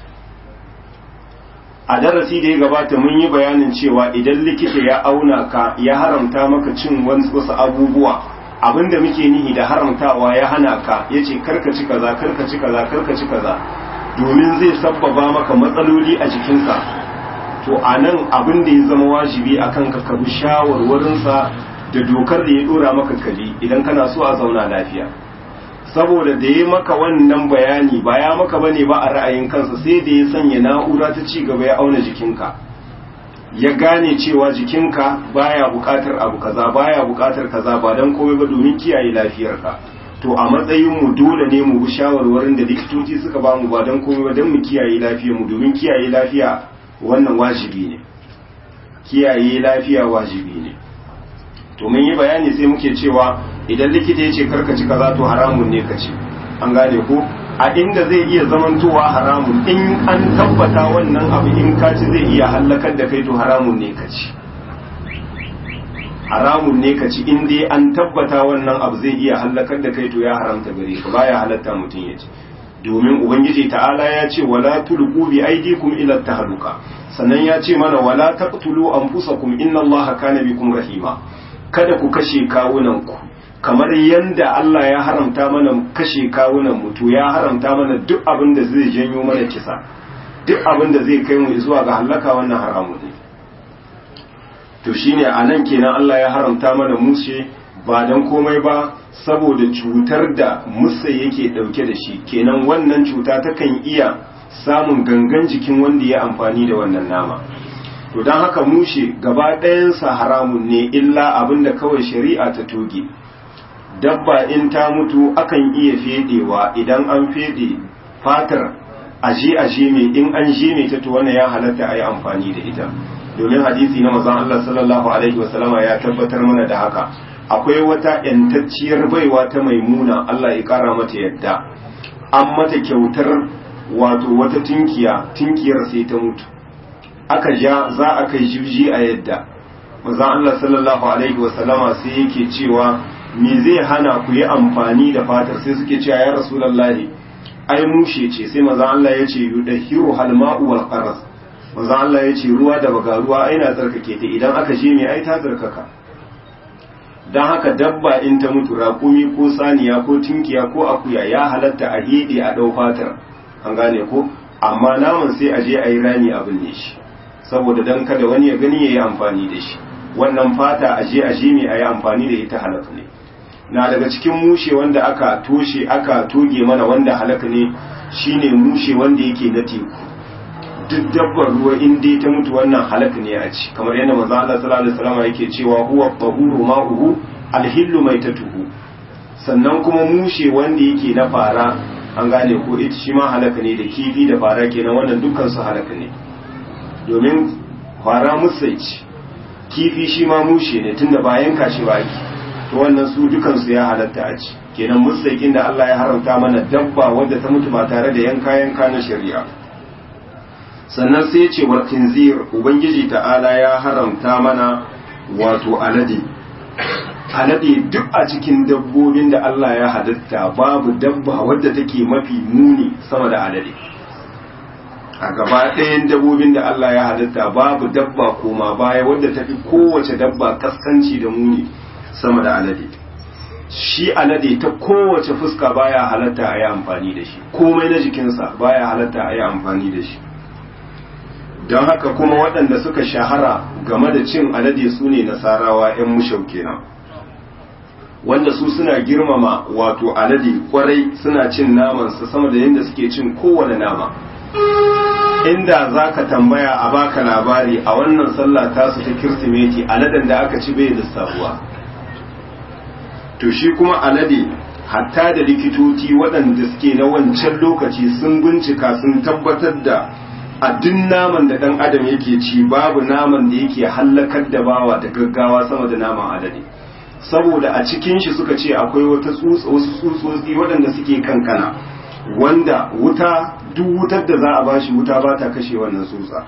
a darasi da ya gabata mun yi bayanin cewa idan likita ya auna ka ya haramta maka cin wasu abubuwa abinda muke nihi da haramtawa ya hana ka ya ce karkaci kaza karkaci kaza karkaci kaza domin zai sabbaba maka matsaloli a jikinka to a nan abin da ya zama wajibi a kanka ka bi shawarwarinsa da dokar da ya dora maka kabi idan kana so a zauna lafiya saboda da ya maka wannan bayani ba ya maka bane ba a ra'ayin kansa sai da ya sanya na'ura ta ci gaba ya auna jikinka ya gane cewa jikinka baya bukatar abu kaza baya bukatar kaza ba dan komai ba domin kiyaye lafiyarka to a matsayin mu dole ne mu bi shawarwarin da likitoci suka ba mu ba dan komai ba dan mu kiyaye lafiyar mu domin kiyaye lafiya wannan wajibi ne kiyaye lafiya wajibi ne to mun yi bayani sai muke cewa idan likita ya ce karka ci kaza to haramun ne ka ci an gane ko a inda zai iya zamantowa haramun in an tabbata wannan abu in ka ci zai iya hallakar da kai to haramun ne ka ci haramun ne ka ci in dai an tabbata wannan abu zai iya hallakar da kai to ya haramta gare ka baya halatta mutum ya ci domin ubangiji ta'ala ya ce wala tulqu bi aydikum ila tahluka sannan ya ce mana wala taqtulu anfusakum inna allaha kana bikum rahima kada ku kashe kawunan ku kamar yanda Allah ya haramta mana kashe kawunan mu to ya haramta mana duk abin da zai janyo mana kisa duk abin da zai kai mu zuwa ga halaka wannan haramu ne to shine anan kenan Allah ya haramta mana mushe ba dan komai ba saboda cutar da musa yake dauke da shi kenan wannan cuta takan iya samun gangan jikin wanda ya amfani da wannan nama to don haka mushe gaba ɗayansa haramun ne illa abin da kawai shari'a ta toge dabba in ta mutu akan iya fedewa idan an fede fatar aje aje mai in an je mai ta to wannan ya halatta a yi amfani da ita domin hadisi na mazan Allah sallallahu alaihi wasallama ya tabbatar mana da haka akwai wata yantacciyar baiwa ta maimuna Allah ya kara mata yadda an mata kyautar wato wata tinkiya tinkiyar sai ta mutu aka ja za a kai jibji a yadda mazan Allah sallallahu alaihi wasallama sai yake cewa me zai hana ku yi amfani da fatar sai suke cewa ya rasulallahi ai mushe ce sai manzon Allah ya ce yudahiru halma'u wal qaras manzon Allah ya ce ruwa da baga ruwa ai na tsarkake ta idan aka je mai ai ta tsarkaka dan haka dabba in ta mutu raƙumi ko saniya ko tinkiya ko akuya ya halatta a hede a dau fatar an gane ko amma naman sai a je a yi rami a binne shi saboda dan kada wani ya gani ya yi amfani da shi wannan fata a je a je mai a yi amfani da ita halaka ne na daga cikin mushe wanda aka toshe aka toge mana wanda halaka ne shine mushe wanda yake na teku duk dabbar ruwa in dai ta mutu wannan halaka ne a ci kamar yadda manzo Allah sallallahu alaihi wasallam yake cewa huwa tahuru ma'uhu alhillu maitatuhu sannan kuma mushe wanda yake na fara an gane ko ita shi ma halaka ne da kifi da fara kenan wannan dukkan su halaka ne domin fara musaici kifi shi ma mushe ne tunda ba yanka shi ba ake to wannan su dukan su ya halatta a ci kenan musaikin da Allah ya haramta mana dabba wadda ta mutu ba tare da yanka yanka na shari'a sannan sai ce wal khinzir ubangiji ta'ala ya haramta mana wato alade alade duk a cikin dabbobin da Allah ya halitta babu dabba wadda take mafi muni sama da alade a gaba ɗayan dabbobin da Allah ya halitta babu dabba koma baya wadda tafi kowace dabba kaskanci da muni sama da alade shi alade ta kowace fuska baya halatta a yi amfani da shi komai na jikinsa baya halatta a yi amfani da shi don haka kuma waɗanda suka shahara game da cin alade su ne nasarawa 'yan mushau kenan wanda su suna girmama wato alade kwarai suna cin namansa sama da yadda suke cin kowane nama inda za ka tambaya a baka labari a wannan sallah tasu ta kirsimeti aladen da aka ci bai lissafuwa to shi kuma alade hatta da likitoci waɗanda suke na wancan lokaci sun bincika sun tabbatar da a duk naman da ɗan adam yake ci babu naman da yake hallakar da bawa da gaggawa sama da naman alade saboda a cikin shi suka ce akwai wata tsutsa wasu tsutsotsi waɗanda suke kankana wanda wuta duk wutar da za a bashi wuta ba ta kashe wannan tsutsa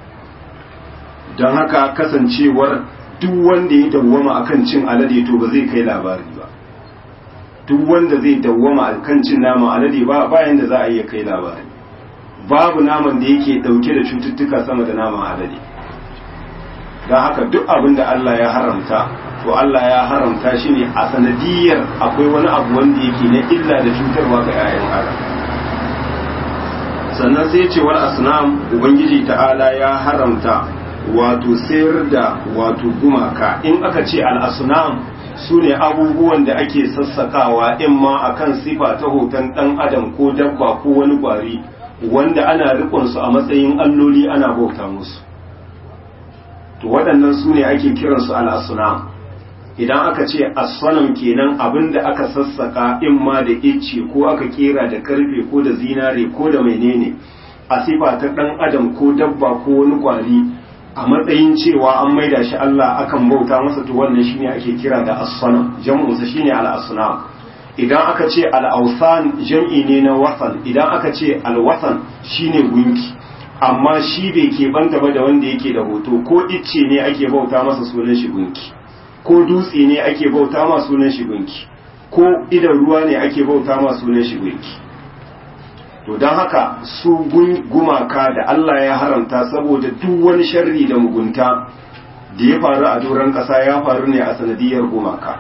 don haka kasancewar duk wanda ya dawwama akan cin alade to ba zai kai labari ba duk wanda zai dawwama akan cin naman alade ba bayan da za a iya kai labari babu naman da yake dauke da cututtuka sama da naman alade don haka duk abin da Allah ya haramta to Allah ya haramta shi ne a sanadiyar akwai wani abu wanda yake na illa da cutarwa ga 'ya'yan adam sannan sai ce wal asnam ubangiji ta'ala ya haramta wato sayar da wato gumaka in aka ce al asnam su ne abubuwan da ake sassakawa in ma akan sifa ta hoton dan adam ko dabba ko wani kwari wanda ana rikon su a matsayin alloli ana bauta musu to waɗannan su ne ake kiransu al asnam idan aka ce asfanam kenan abin da aka sassaka in ma da icce ko aka kera da karfe ko da zinare ko da menene a sifa ta dan adam ko dabba ko wani kwari a matsayin cewa an maida shi Allah akan bauta masa to wannan shine ake kira da asfanam jam'u sa shine al-asnam idan aka ce al-awsan jam'i ne na wasan idan aka ce al-wasan shine gunki amma shi bai ke banta ba da wanda yake da hoto ko icce ne ake bauta masa sunan shi gunki ko dutse ne ake bauta ma sunan shi gunki ko idan ruwa ne ake bauta ma sunan shi gunki to don haka su gumaka da Allah ya haramta saboda duk wani sharri da mugunta da ya faru a doron ƙasa ya faru ne a sanadiyar gumaka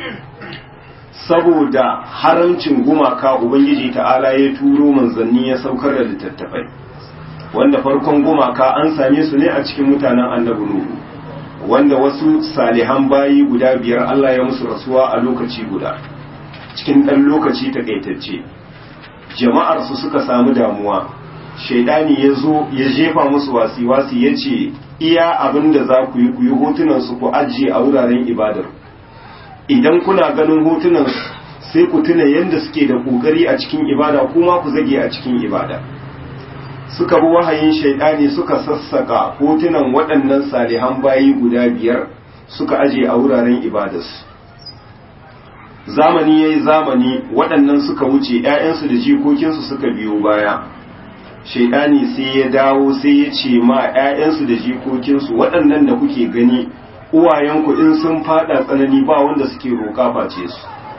saboda haramcin gumaka ubangiji ta'ala ya turo manzanni ya saukar da littattafai wanda farkon gumaka an same su ne a cikin mutanen annabi nuhu wanda wasu salihan bayi guda biyar Allah ya musu rasuwa a lokaci guda cikin ɗan lokaci takaitacce jama'ar su suka samu damuwa shaidani ya zo ya jefa musu wasi-wasi ya ce iya abin da za ku yi ku yi hotunan su ku ajiye a wuraren ibadar idan kuna ganin hotunan sai ku tuna yadda suke da ƙoƙari a cikin ibada kuma ku zage a cikin ibada suka bi wahayin shaidani suka sassaka hotunan waɗannan salihan bayi guda biyar suka aje a wuraren ibadarsu zamani ya yi zamani waɗannan suka wuce ‘ya'yansu da jikokinsu suka biyo baya shaidani sai ya dawo sai ya ce ma ‘ya'yansu da jikokinsu waɗannan da kuke gani uwayenku in sun fada tsanani ba wanda suke roƙa face su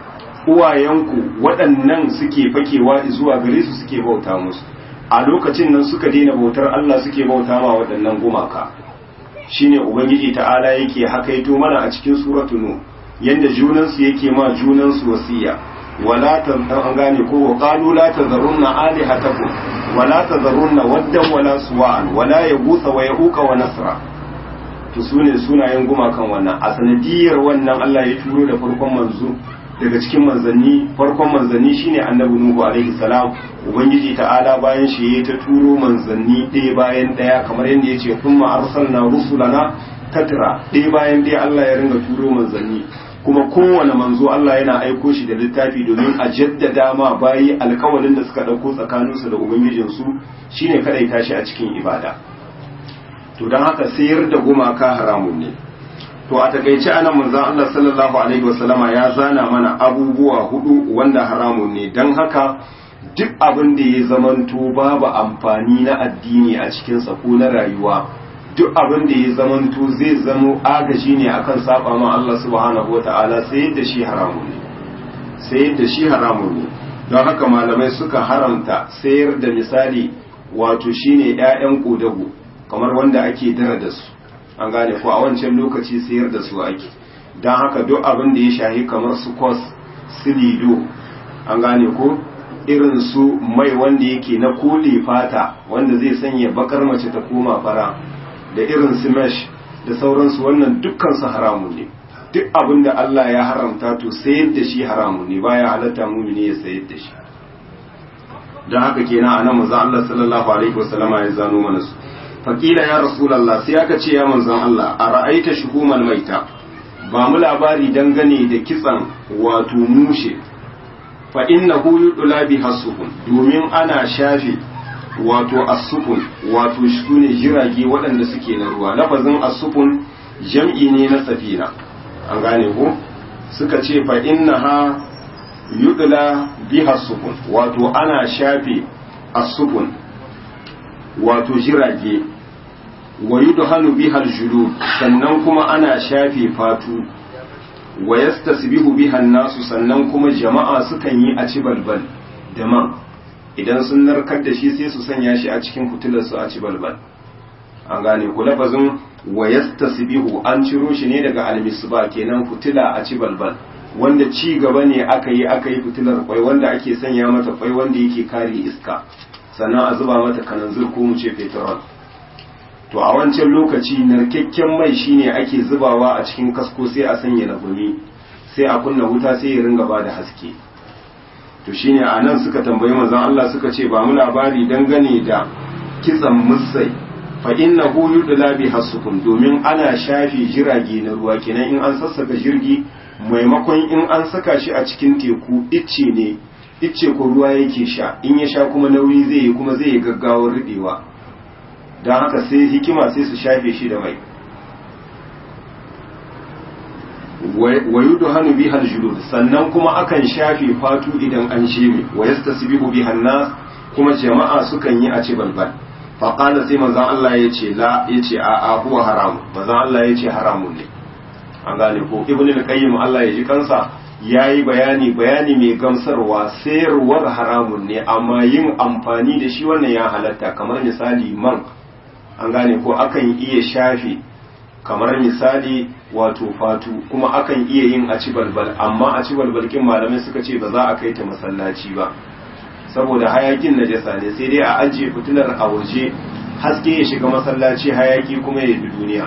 uwayenku waɗannan suke fakewa zuwa gare su suke bauta musu a lokacin nan suka daina bautar Allah suke bauta ma waɗannan gumaka shine ubangiji ta'ala yake hakaito mana a cikin suratul nu yanda junansu yake ma junansu wasiya wala ta an gane ko wa qalu la tazarunna alihatakum wala tazarunna waddan wala suwa'an wala yaghutha wa yahuqa wa nasra to sune sunayen gumakan wannan a sanadiyar wannan Allah ya turo da farkon manzo daga cikin manzanni farkon manzanni shine annabi nuhu alaihi salam ubangiji ta'ala bayan shi ya ta turo manzanni ɗaya bayan ɗaya kamar yadda ya ce thumma arsalna rusulana tatra ɗaya bayan ɗaya Allah ya ringa turo manzanni kuma kowane manzo Allah yana aiko shi da littafi domin a jaddada ma bayi alkawalin da suka ɗauko tsakaninsu da ubangijinsu shine kadaita shi a cikin ibada to don haka sayar da gumaka haramun ne to a takaice anan manzon Allah sallallahu alaihi wasallama ya zana mana abubuwa hudu wanda haramun ne don haka duk abin da ya zamanto babu amfani na addini a cikin sa ko na rayuwa duk abin da ya zamanto zai zamo agaji ne akan saba ma Allah subhanahu wataala sai yadda shi haramun ne sai yadda shi haramun ne don haka malamai suka haramta sayar da misali wato shine ƴaƴan kodago kamar wanda ake dara da su an gane ko a wancan lokaci sayar da su ake don haka duk abin da ya shahi kamar su kos su lido an gane ko irin su mai wanda yake na kole fata wanda zai sanya bakar mace ta koma fara da irin su mesh da sauransu wannan dukkan su haramun ne duk abin da Allah ya haramta to sayar da shi haramun ne baya halatta mumini ya sayar da shi don haka kenan anan manzon Allah sallallahu alaihi wasallama ya zano mana su faƙila ya rasulallah sai aka ce ya manzon Allah a ra'aita shuhumal maita ba mu labari dangane da kitsan wato mushe fa innahu yudla bi hasukun domin ana shafe wato asukun wato shune jirage waɗanda suke na ruwa lafazin asukun jam'i ne na safina an gane ko suka ce fa innaha yudla bi hasukun wato ana shafe asukun wato jirage wa yudhanu biha aljulud sannan kuma ana shafe fatu wa yastasbihu biha nasu sannan kuma jama'a sukan yi a ci balbal da man idan sun narkar da shi sai su sanya shi a cikin fitilar su a ci balbal an gane ku lafazin wa yastasbihu an ciro shi ne daga almisba kenan fitila a ci balbal wanda ci gaba ne aka yi aka yi fitilar kwai wanda ake sanya mata kwai wanda yake kare iska sannan a zuba mata kananzir ko mu ce petrol to a wancan lokaci narkakken mai shine ake zubawa a cikin kasko sai a sanya na gumi sai a kunna wuta sai ya ringa ba da haske to shine a nan suka tambayi manzon Allah suka ce ba mu labari dangane da kitsan musai fa innahu yudla bi hasukun domin ana shafi jirage na ruwa kenan in an sassaka jirgi maimakon in an saka shi a cikin teku icce ne icce ko ruwa yake sha in ya sha kuma nauyi zai yi kuma zai yi gaggawar riɗewa don haka sai hikima sai su shafe shi da mai wa yudu hannu bi julud sannan kuma akan shafe fatu idan an sheme wa yastasbihu bi nas kuma jama'a sukan yi a ci balbal fa qala sai manzon Allah yace la yace a a huwa haram manzon Allah yace haramun ne an gane ko ibnu al-qayyim Allah ya ji kansa yayi bayani bayani mai gamsarwa sayarwar haramun ne amma yin amfani da shi wannan ya halatta kamar misali man an gane ko akan iya shafe kamar misali wato fatu kuma akan iya yin a ci balbal amma a ci balbalkin malamai suka ce ba za a kai ta masallaci ba saboda hayakin najasa ne sai dai a ajiye fitilar a waje haske ya shiga masallaci hayaki kuma ya bi duniya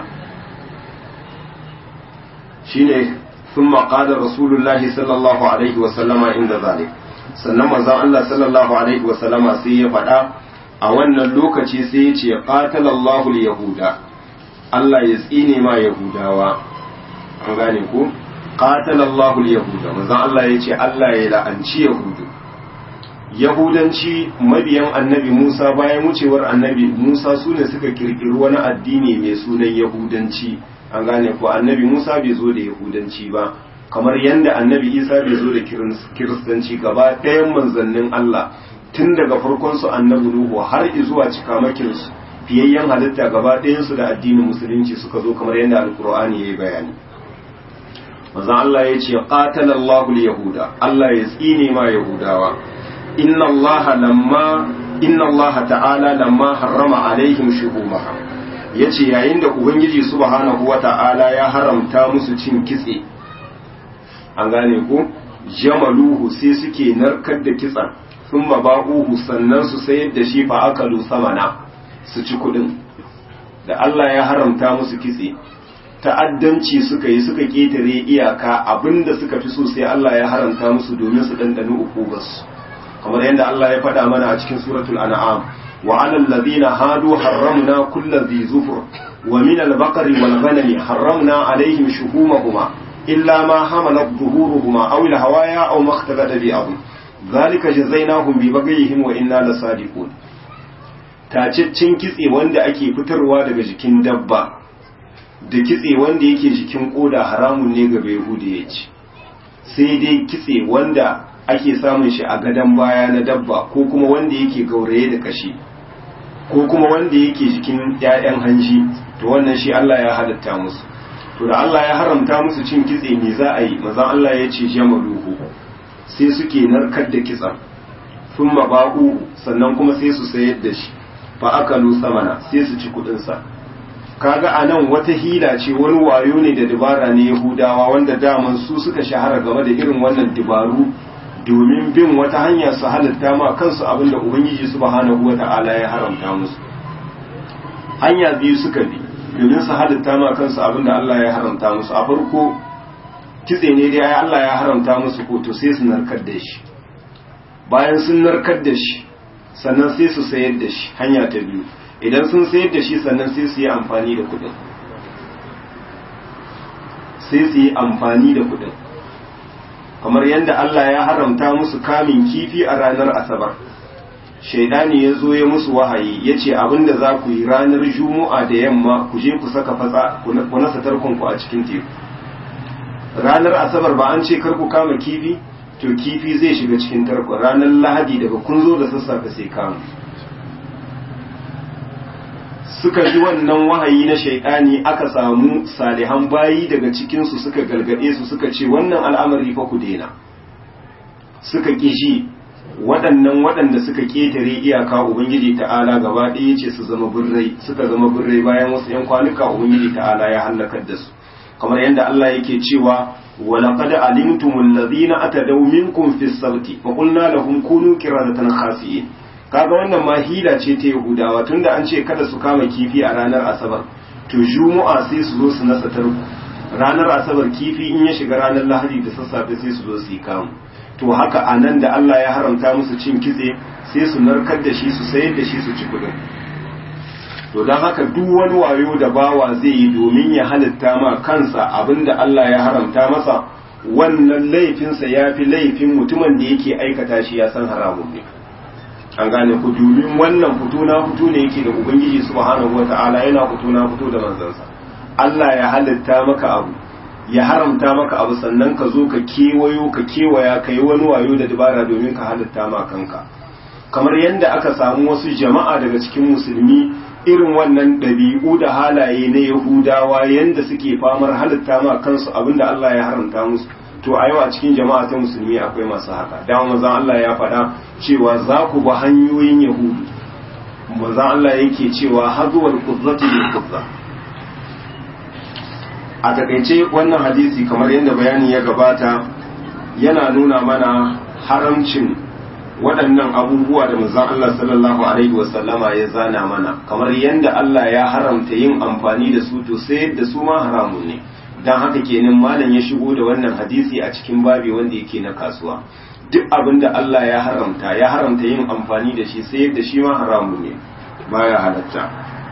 shine ثم قال رسول الله صلى الله عليه وسلم عند ذلك sannan manzon Allah sallallahu alaihi wasallama sai ya faɗa a wannan lokaci sai ya ce qatalallahu yahuda Allah ya tsine ma yahudawa an gane ko qatalallahu yahuda manzon Allah ya ce Allah ya la'anci yahudu yahudanci mabiyan annabi Musa bayan wucewar annabi Musa su ne suka kirkiri wani addini mai sunan yahudanci an gane ko annabi Musa bai zo da yahudanci ba kamar yadda annabi Isa bai zo da kiristanci gaba ɗayan manzannin Allah tun daga farkon su annabi Nuhu har zuwa cikamakin su fiyayyen halitta gaba ɗayan su da addinin musulunci suka zo kamar yadda alkur'ani yayi bayani manzon Allah ya ce qatalallahu yahuda Allah ya tsine ma yahudawa inna Allah lamma inna Allah ta'ala lamma harrama alaihim shuhumaha yace yayin da ubangiji subhanahu wata'ala ya haramta musu cin kitse an gane ko jamaluhu sai suke narkar da kitsan thumma ba'uhu sannan su sayar da shi fa akalu samana su ci kudin da Allah ya haramta musu kitse ta'addanci suka yi suka ketare iyaka abinda suka fi so sai Allah ya haramta musu domin su dandano ukubarsu kamar yadda Allah ya faɗa mana a cikin suratul an'am wa 'alal ladina hadu harramna kulli dhi zufur wa min al-baqari wal ghanami harramna 'alayhim shuhumahuma illa ma hamalat zuhuruhuma aw al-hawaya aw ma ikhtalata bi adh dhalika jazainahum bi baghihim wa inna lasadiqun taciccin kitse wanda ake fitarwa daga jikin dabba da kitse wanda yake jikin koda haramun ne ga bai ya ci sai dai kitse wanda ake samun shi a gadon baya na dabba ko kuma wanda yake gauraye da kashi ko kuma wanda yake jikin 'ya'yan hanji to wannan shi Allah ya halatta musu to da Allah ya haramta musu cin kitse me za a yi maza Allah ya ce jamaluhu sai suke narkar da kitsen sun ba'u sannan kuma sai su sayar da shi fa akalu samana sai su ci kudin sa kaga anan wata hila ce wani wayo ne da dabara ne Yahudawa wanda daman su suka shahara game da irin wannan dabaru domin bin wata hanya su halitta ma kansu abinda ubangiji subhanahu wata'ala ya haramta musu hanya biyu suka bi domin su halitta ma kansu abinda Allah ya haramta musu a farko kitse ne dai Allah ya haramta musu ko to sai su narkar da shi bayan sun narkar da shi sannan sai su sayar da shi hanya ta biyu idan sun sayar da shi sannan sai su yi amfani da kudin sai su yi amfani da kudin kamar yadda Allah ya haramta musu kamin kifi a ranar asabar shaidani ya zo ya musu wahayi ya ce abinda za ku yi ranar juma'a da yamma ku je ku saka fatsa ku nasa tarkonku a cikin teku ranar asabar ba an ce kar ku kama kifi to kifi zai shiga cikin tarko ranar lahadi daga kun zo da sassafe sai kama suka ji wannan wahayi na shaidani aka samu salihan bayi daga cikinsu suka galgade su suka ce wannan al'amari fa ku daina suka kishi waɗannan waɗanda suka ƙetare iyaka ubangiji ta'ala gaba ɗaya ce su zama birrai suka zama birrai bayan wasu 'yan kwanuka ubangiji ta'ala ya hallakar da su kamar yadda Allah yake cewa ولقد علمتم الذين أتدوا منكم في السبت فقلنا لهم كونوا قردة خاسئين kaga wannan ma hila ce ta Yahudawa tunda an ce kada su kama kifi a ranar Asabar to Juma'a sai su zo su nasa tarko ranar Asabar kifi in ya shiga ranar Lahadi da sassafe sai su zo su yi kamu to haka anan da Allah ya haramta musu cin kitse sai su narkar da shi su sayar da shi su ci kudin to don haka duk wani wayo da bawa zai yi domin ya halitta ma kansa abinda Allah ya haramta masa wannan laifinsa ya fi laifin mutumin da yake aikata shi ya san haramun ne an gane ku domin wannan fito na fito ne yake da ubangiji subhanahu wata'ala yana fito na fito da manzansa Allah ya halitta maka abu ya haramta maka abu sannan ka zo ka kewayo ka kewaya ka yi wani wayo da dabara domin ka halitta ma kanka kamar yadda aka samu wasu jama'a daga cikin musulmi irin wannan ɗabi'u da halaye na yahudawa yadda suke famar halitta ma kansu abinda Allah ya haramta musu to a yau a cikin jama'a ta musulmi akwai masu haka dama mazan Allah ya faɗa cewa za ku ba hanyoyin yahudu mazan Allah yake cewa hazuwar kuzzati bil kuzza a takaice wannan hadisi kamar yadda bayani ya gabata yana nuna mana haramcin waɗannan abubuwa da manzon Allah sallallahu alaihi wasallama ya zana mana kamar yadda Allah ya haramta yin amfani da su to sai da su ma haramun ne dan haka kenan malam ya shigo da wannan hadisi a cikin babi wanda yake na kasuwa duk abin da Allah ya haramta ya haramta yin amfani da shi sai da shi ma haramun ne baya halatta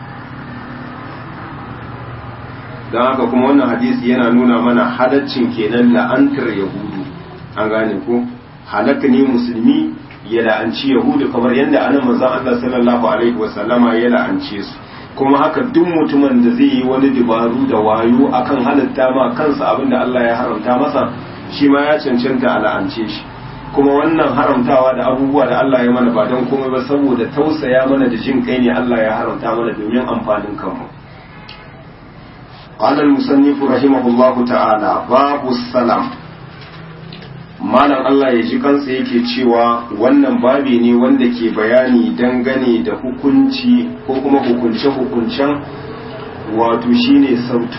dan haka kuma wannan hadisi yana nuna mana halaccin kenan la'antar yahudu an gane ko halaka ne musulmi ya la'anci yahudu kamar yadda anan manzon Allah sallallahu alaihi wasallama ya la'ance su kuma haka duk mutumin da zai yi wani dabaru da wayo akan halitta ma kansa abinda Allah ya haramta masa shi ma ya cancanta a la'ance shi kuma wannan haramtawa da abubuwa da Allah ya mana ba don komai ba saboda tausaya mana da jin kai ne Allah ya haramta mana domin amfanin kanmu قال المصنف رحمه الله تعالى باب السلام malam Allah ya ji kansa yake cewa wannan babi ne wanda ke bayani dangane da hukunci ko kuma hukunce-hukuncen wato shine sautu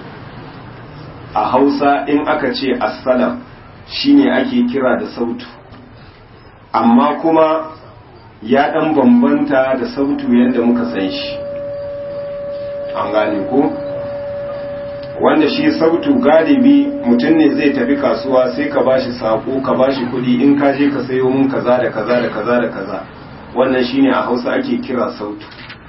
a hausa in aka ce assalam shine ake kira da sautu amma kuma ya dan bambanta da sautu yadda muka san shi an gane ko wanda shi sautu galibi mutum ne zai tafi kasuwa sai ka bashi sako ka bashi kudi in ka je ka sayo mun kaza da kaza da kaza da kaza wannan shine a hausa ake kira sautu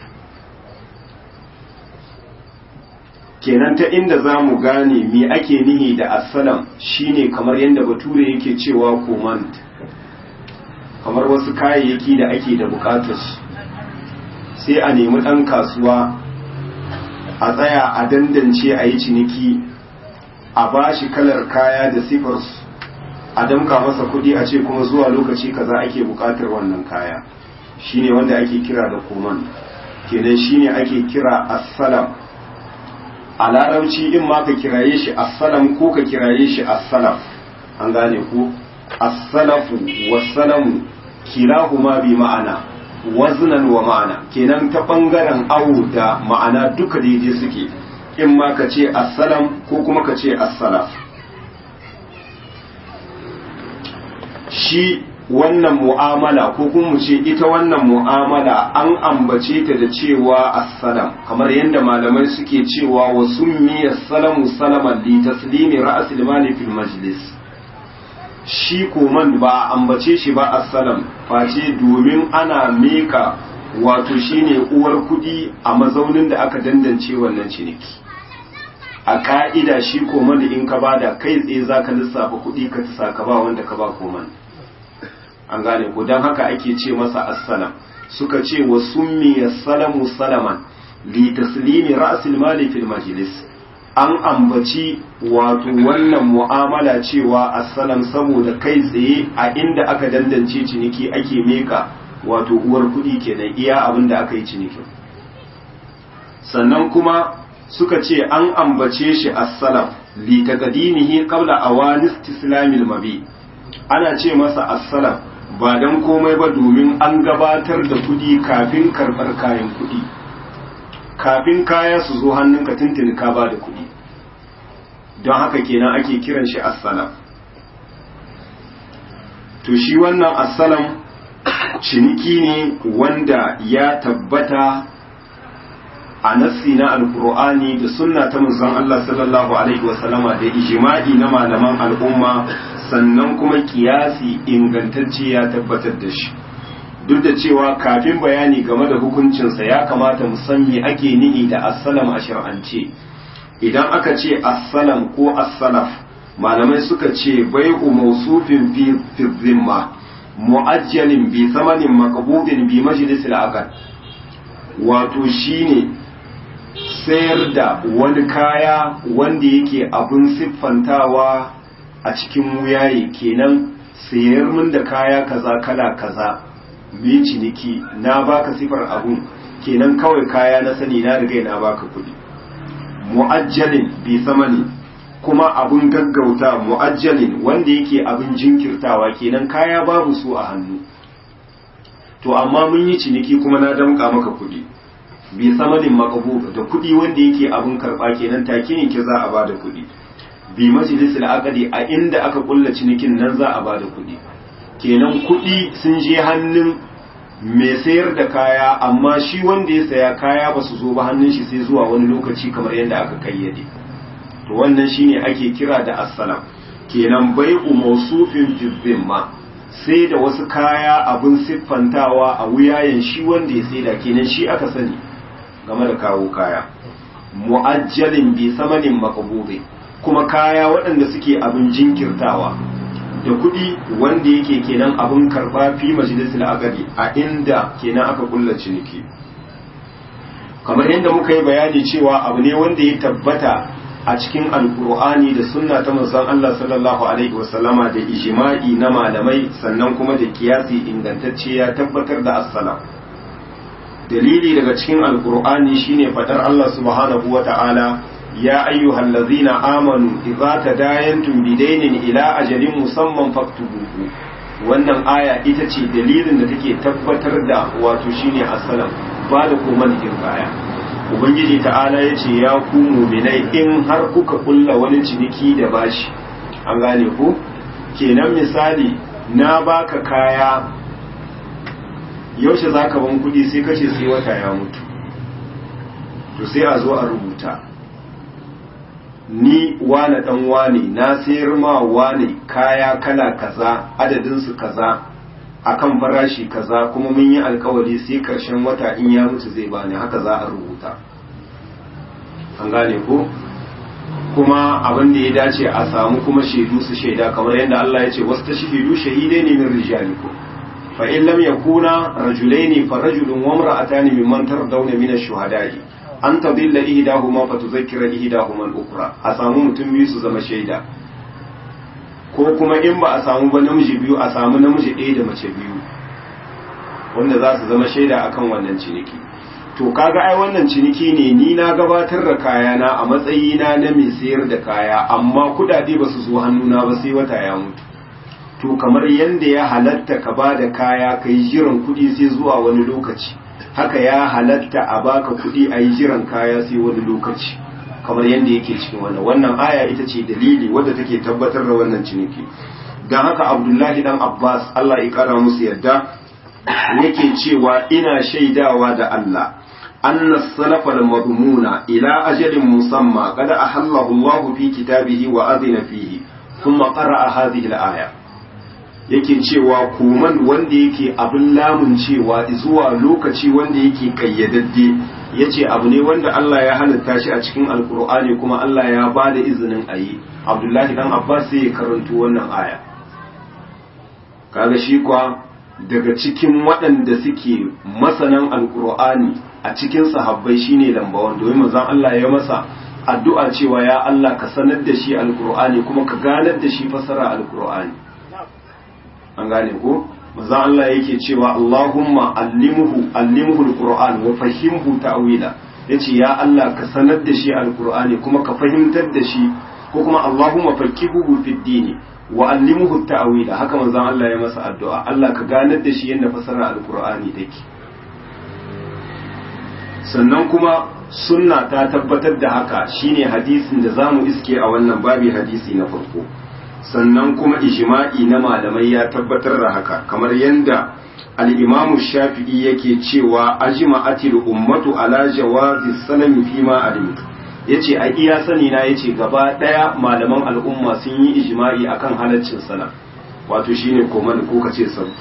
kenan ta inda za mu gane me ake nihi da assalam shine kamar yadda bature yake cewa command kamar wasu kayayyaki da ake da bukatar sai a nemi ɗan kasuwa a tsaya a dandance a yi ciniki a ba shi kalar kaya da sifarsu a damka masa kuɗi a ce kuma zuwa lokaci kaza ake bukatar wannan kaya shine wanda ake kira da command kenan shine ake kira assalam a larabci in ma ka kiraye shi assalam ko ka kiraye shi assalaf an gane ku assalafu wassalamu kilahuma bi ma'ana waznan wa ma'ana kenan ta bangaren awu da ma'ana duka daidai suke in ma ka ce assalam ko kuma ka ce assalaf shi wannan mu'amala ko kuma mu ce ita wannan mu'amala an ambace ta da cewa assalam kamar yadda malamai suke cewa wa summi assalamu salaman li taslimi ra'sil mali fil majlis shi koman ba ambace shi ba assalam face domin ana meka wato shine uwar kudi a mazaunin da aka dandance wannan ciniki a ka'ida shi koman in ka bada kai tsaye zaka lissafa kudi ka ta ka ba wanda ka ba koman an gane ko don haka ake ce masa assalam suka ce wa summi salamu salaman li taslimi ra'sil mali fil majlis an ambaci wato wannan mu'amala cewa assalam saboda kai tsaye a inda aka dandance ciniki ake meka wato uwar kuɗi kenan iya abin da aka yi cinikin sannan kuma suka ce an ambace shi assalam li taqdimihi qabla awanis islamil mabi ana ce masa assalam ba don komai ba domin an gabatar da kudi kafin karɓar kayan kudi kafin kaya su zo hannunka tuntuni ka ba da kudi don haka kenan ake kiran shi assalam to shi wannan assalam ciniki ne wanda ya tabbata a nassi na alkur'ani da sunna ta manzon Allah sallallahu alaihi wasallama da ijma'i na malaman al'umma sannan kuma kiyasi ingantacce ya tabbatar da shi duk da cewa kafin bayani game da hukuncinsa ya kamata mu san me ake nihi da assalam a shar'ance idan aka ce assalam ko assalaf malamai suka ce bai'u mawsufin fi fi zimma mu'ajjalin bi thamanin maqbudin bi majlisil aqd wato shine sayar da wani kaya wanda yake abin siffantawa a cikin wuyaye kenan sayar min da kaya kaza kala kaza mai ciniki na baka sifar abun kenan kawai kaya na sani na riga na baka kuɗi mu'ajjalin bi samani kuma abun gaggauta mu'ajjalin wanda yake abin jinkirtawa kenan kaya babu su a hannu to amma mun yi ciniki kuma na damƙa maka kuɗi bi samanin makabu da kuɗi wanda yake abin karɓa kenan take ne ke za a bada kuɗi bi majalisul aqdi a inda aka kulla cinikin nan za a bada kuɗi kenan kuɗi sun je hannun mai sayar da kaya amma shi wanda ya saya kaya ba su zo ba hannun shi sai zuwa wani lokaci kamar yadda aka kayyade to wannan shine ake kira da assalam kenan bai'u mawsufin fi zimma sai da wasu kaya abin siffantawa a wuyayen shi wanda ya saida kenan shi aka sani game da kawo kaya mu'ajjalin bi samanin maqbudi kuma kaya waɗanda suke abin jinkirtawa da kuɗi wanda yake kenan abin karɓa fi majalisul aqdi a inda kenan aka kulla ciniki kamar yadda muka yi bayani cewa abu ne wanda ya tabbata a cikin alkur'ani da sunna ta manzon Allah sallallahu alaihi wasallama da ijma'i na malamai sannan kuma da kiyasi ingantacce ya tabbatar da assalam dalili daga cikin alkur'ani shine fadar Allah subhanahu wata'ala ya ayyuhal ladzina amanu idza tadayantum bidainin ila ajalin musamman faktubuhu wannan aya ita ce dalilin da take tabbatar da wato shine asalam ba da koman din baya ubangiji ta'ala ya ce ya ku muminai in har kuka kulla wani ciniki da bashi an gane ku kenan misali na baka kaya yaushe za ka ban kudi sai kace sai wata ya mutu to sai a zo a rubuta ni wane dan wane na sayar ma wane kaya kala kaza adadinsu kaza akan farashi kaza kuma mun yi alkawari sai karshen wata in ya mutu zai bani haka za a rubuta an gane ko kuma abin da ya dace a samu kuma shaidu su shaida kamar yadda Allah ya ce wasu ta shahidu shahidai ne min rijalikum fa in lam yakuna rajulaini fa rajulun wa imra'atani mimman tardawna min ash-shuhada'i an tadilla ihdahuma fa tudhakkira ihdahuma al-ukhra a samu mutum biyu su zama shaida ko kuma in ba a samu ba namiji biyu a samu namiji ɗaya da mace biyu wanda za su zama shaida akan wannan ciniki to kaga ai wannan ciniki ne ni na gabatar da kayana a matsayina na mai sayar da kaya amma kudade ba su zo hannuna ba sai wata ya mutu to kamar yanda ya halatta ka ba da kaya ka yi jiran kudi sai zuwa wani lokaci haka ya halatta a baka kudi a yi jiran kaya sai wani lokaci kamar yanda yake cikin wannan wannan aya ita ce dalili wadda take tabbatar da wannan ciniki don haka abdullahi dan abbas allah ya kara musu yadda yake cewa ina shaidawa da allah أن السلف المضمون إلى أجل مسمى قد أحله الله في كتابه وأذن فيه ثم قرأ هذه الآية yake cewa kuman wanda yake abin lamun cewa zuwa lokaci wanda yake kayyadadde ya ce abu ne wanda Allah ya halitta shi a cikin alkur'ani kuma Allah ya ba da izinin a yi abdullahi dan abbas sai ya karanto wannan aya kaga shi kwa daga cikin waɗanda suke masanan alkur'ani a cikin sahabbai shine lambawan domin manzon Allah ya masa addu'a cewa ya Allah ka sanar da shi alkur'ani kuma ka ganar da shi fasara alkur'ani an gane ko manzon Allah yake cewa Allahumma allimhu allimhu alqur'an wa fahimhu ta'wila yace ya Allah ka sanar da shi alkur'ani kuma ka fahimtar da shi ko kuma Allahumma faqihuhu fid dini wa allimhu ta'wila haka manzon Allah ya masa addu'a Allah ka ganar da shi yadda fasara alqur'ani take sannan kuma sunna ta tabbatar da haka shine hadisin da zamu iske a wannan babi hadisi na farko sannan kuma ijma'i na malamai ya tabbatar da haka kamar yadda al-imamu shafi'i yake cewa ajma'atil ummatu ala jawazi salami fi ma alimtu yace a iya sani na yace gaba daya malaman al'umma sun yi ijma'i akan halaccin salam wato shine koman ko kace sabu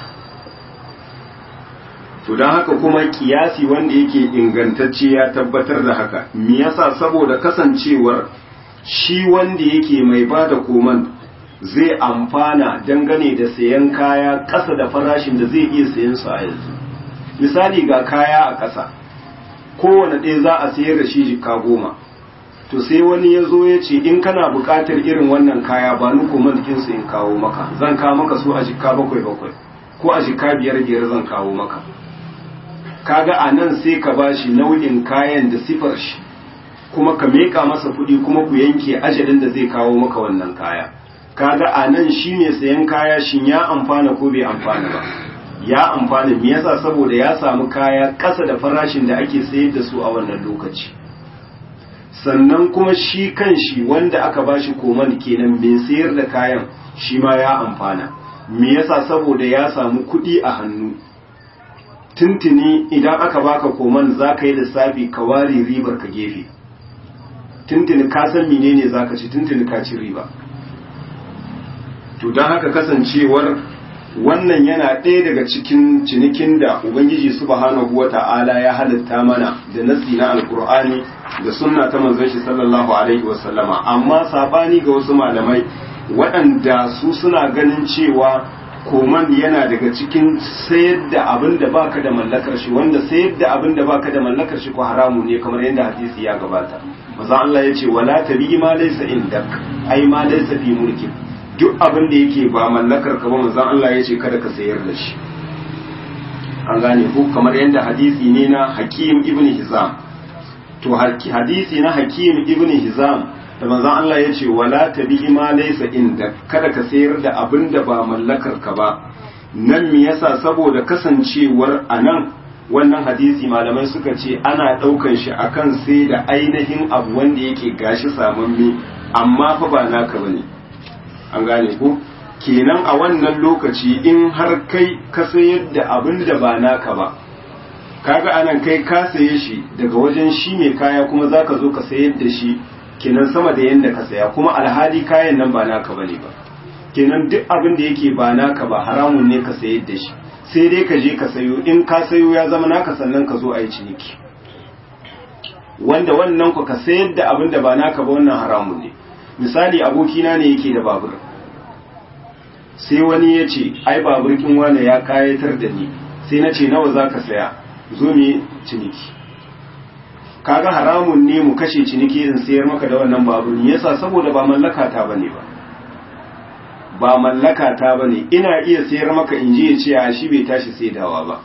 to don haka kuma kiyasi wanda yake ingantacce ya tabbatar da haka me yasa saboda kasancewar shi wanda yake mai bada koman zai amfana dangane da sayan kaya ƙasa da farashin da zai iya sayan su a yanzu misali ga kaya a ƙasa kowane ɗaya za a sayar da shi jika goma to sai wani ya zo ya ce in kana buƙatar irin wannan kaya ba ni koman su in kawo maka zan kawo maka su a jika bakwai bakwai ko a jika biyar biyar zan kawo maka kaga a nan sai ka ba shi nau'in kayan da sifar shi kuma ka meka masa kuɗi kuma ku yanke ajalin da zai kawo maka wannan kaya kaga a nan shi ne sayan kaya shin ya amfana ko bai amfana ba ya amfana me yasa saboda ya samu kaya ƙasa da farashin da ake sayar da su a wannan lokaci sannan kuma shi kan shi wanda aka ba shi koman kenan mai sayar da kayan shi ma ya amfana me yasa saboda ya samu kuɗi a hannu tuntuni idan aka baka koman za ka yi lissafi ka ware ribar ka gefe tuntuni ka san menene za ka ci tuntuni ka ci riba to don haka kasancewar wannan yana ɗaya daga cikin cinikin da ubangiji subhanahu wa ta'ala ya halitta mana da nasi na alkur'ani da sunna ta manzon shi sallallahu alaihi wasallama amma sabani ga wasu malamai waɗanda su suna ganin cewa koman yana daga cikin sayar da abin da baka da mallakar shi wanda sayar da abin da baka da mallakar shi ko haramu ne kamar yadda hadisi ya gabata maza Allah ya ce wala tabi ma laysa indak ai ma laysa fi mulki duk abin da yake ba mallakar ka ba manzon Allah ya ce kada ka sayar da shi an gane ko kamar yadda hadisi ne na Hakim ibn Hizam to hadisi na hakim ibn hizam da manzon Allah ya ce wala tabi ma laysa inda kada ka sayar da abin da ba mallakar ka ba nan me yasa saboda kasancewar anan wannan hadisi malamai suka ce ana ɗaukan shi akan sai da ainihin abu wanda yake gashi samamme amma fa ba naka bane an gane ko kenan a wannan lokaci in har kai ka sayar da abin da ba naka ba kaga anan kai ka saye shi daga wajen shi mai kaya kuma zaka zo ka sayar da shi kenan sama da yanda ka saya kuma alhali kayan nan ba naka bane ba kenan duk abin da yake ba naka ba haramun ne ka sayar da shi sai dai ka je ka sayo in ka sayo ya zama naka sannan ka zo a yi ciniki wanda wannan ku ka sayar da abin da ba naka ba wannan haramun ne misali abokina ne yake da babur sai wani ya ce ai babur kin wane ya kayatar da ni sai na ce nawa za ka saya zo mu ciniki kaga haramun ne mu kashe ciniki in sayar maka da wannan babur yasa saboda ba mallaka ta bane ba ba mallaka ta bane ina iya sayar maka in je ya ce a shi bai tashi saidawa ba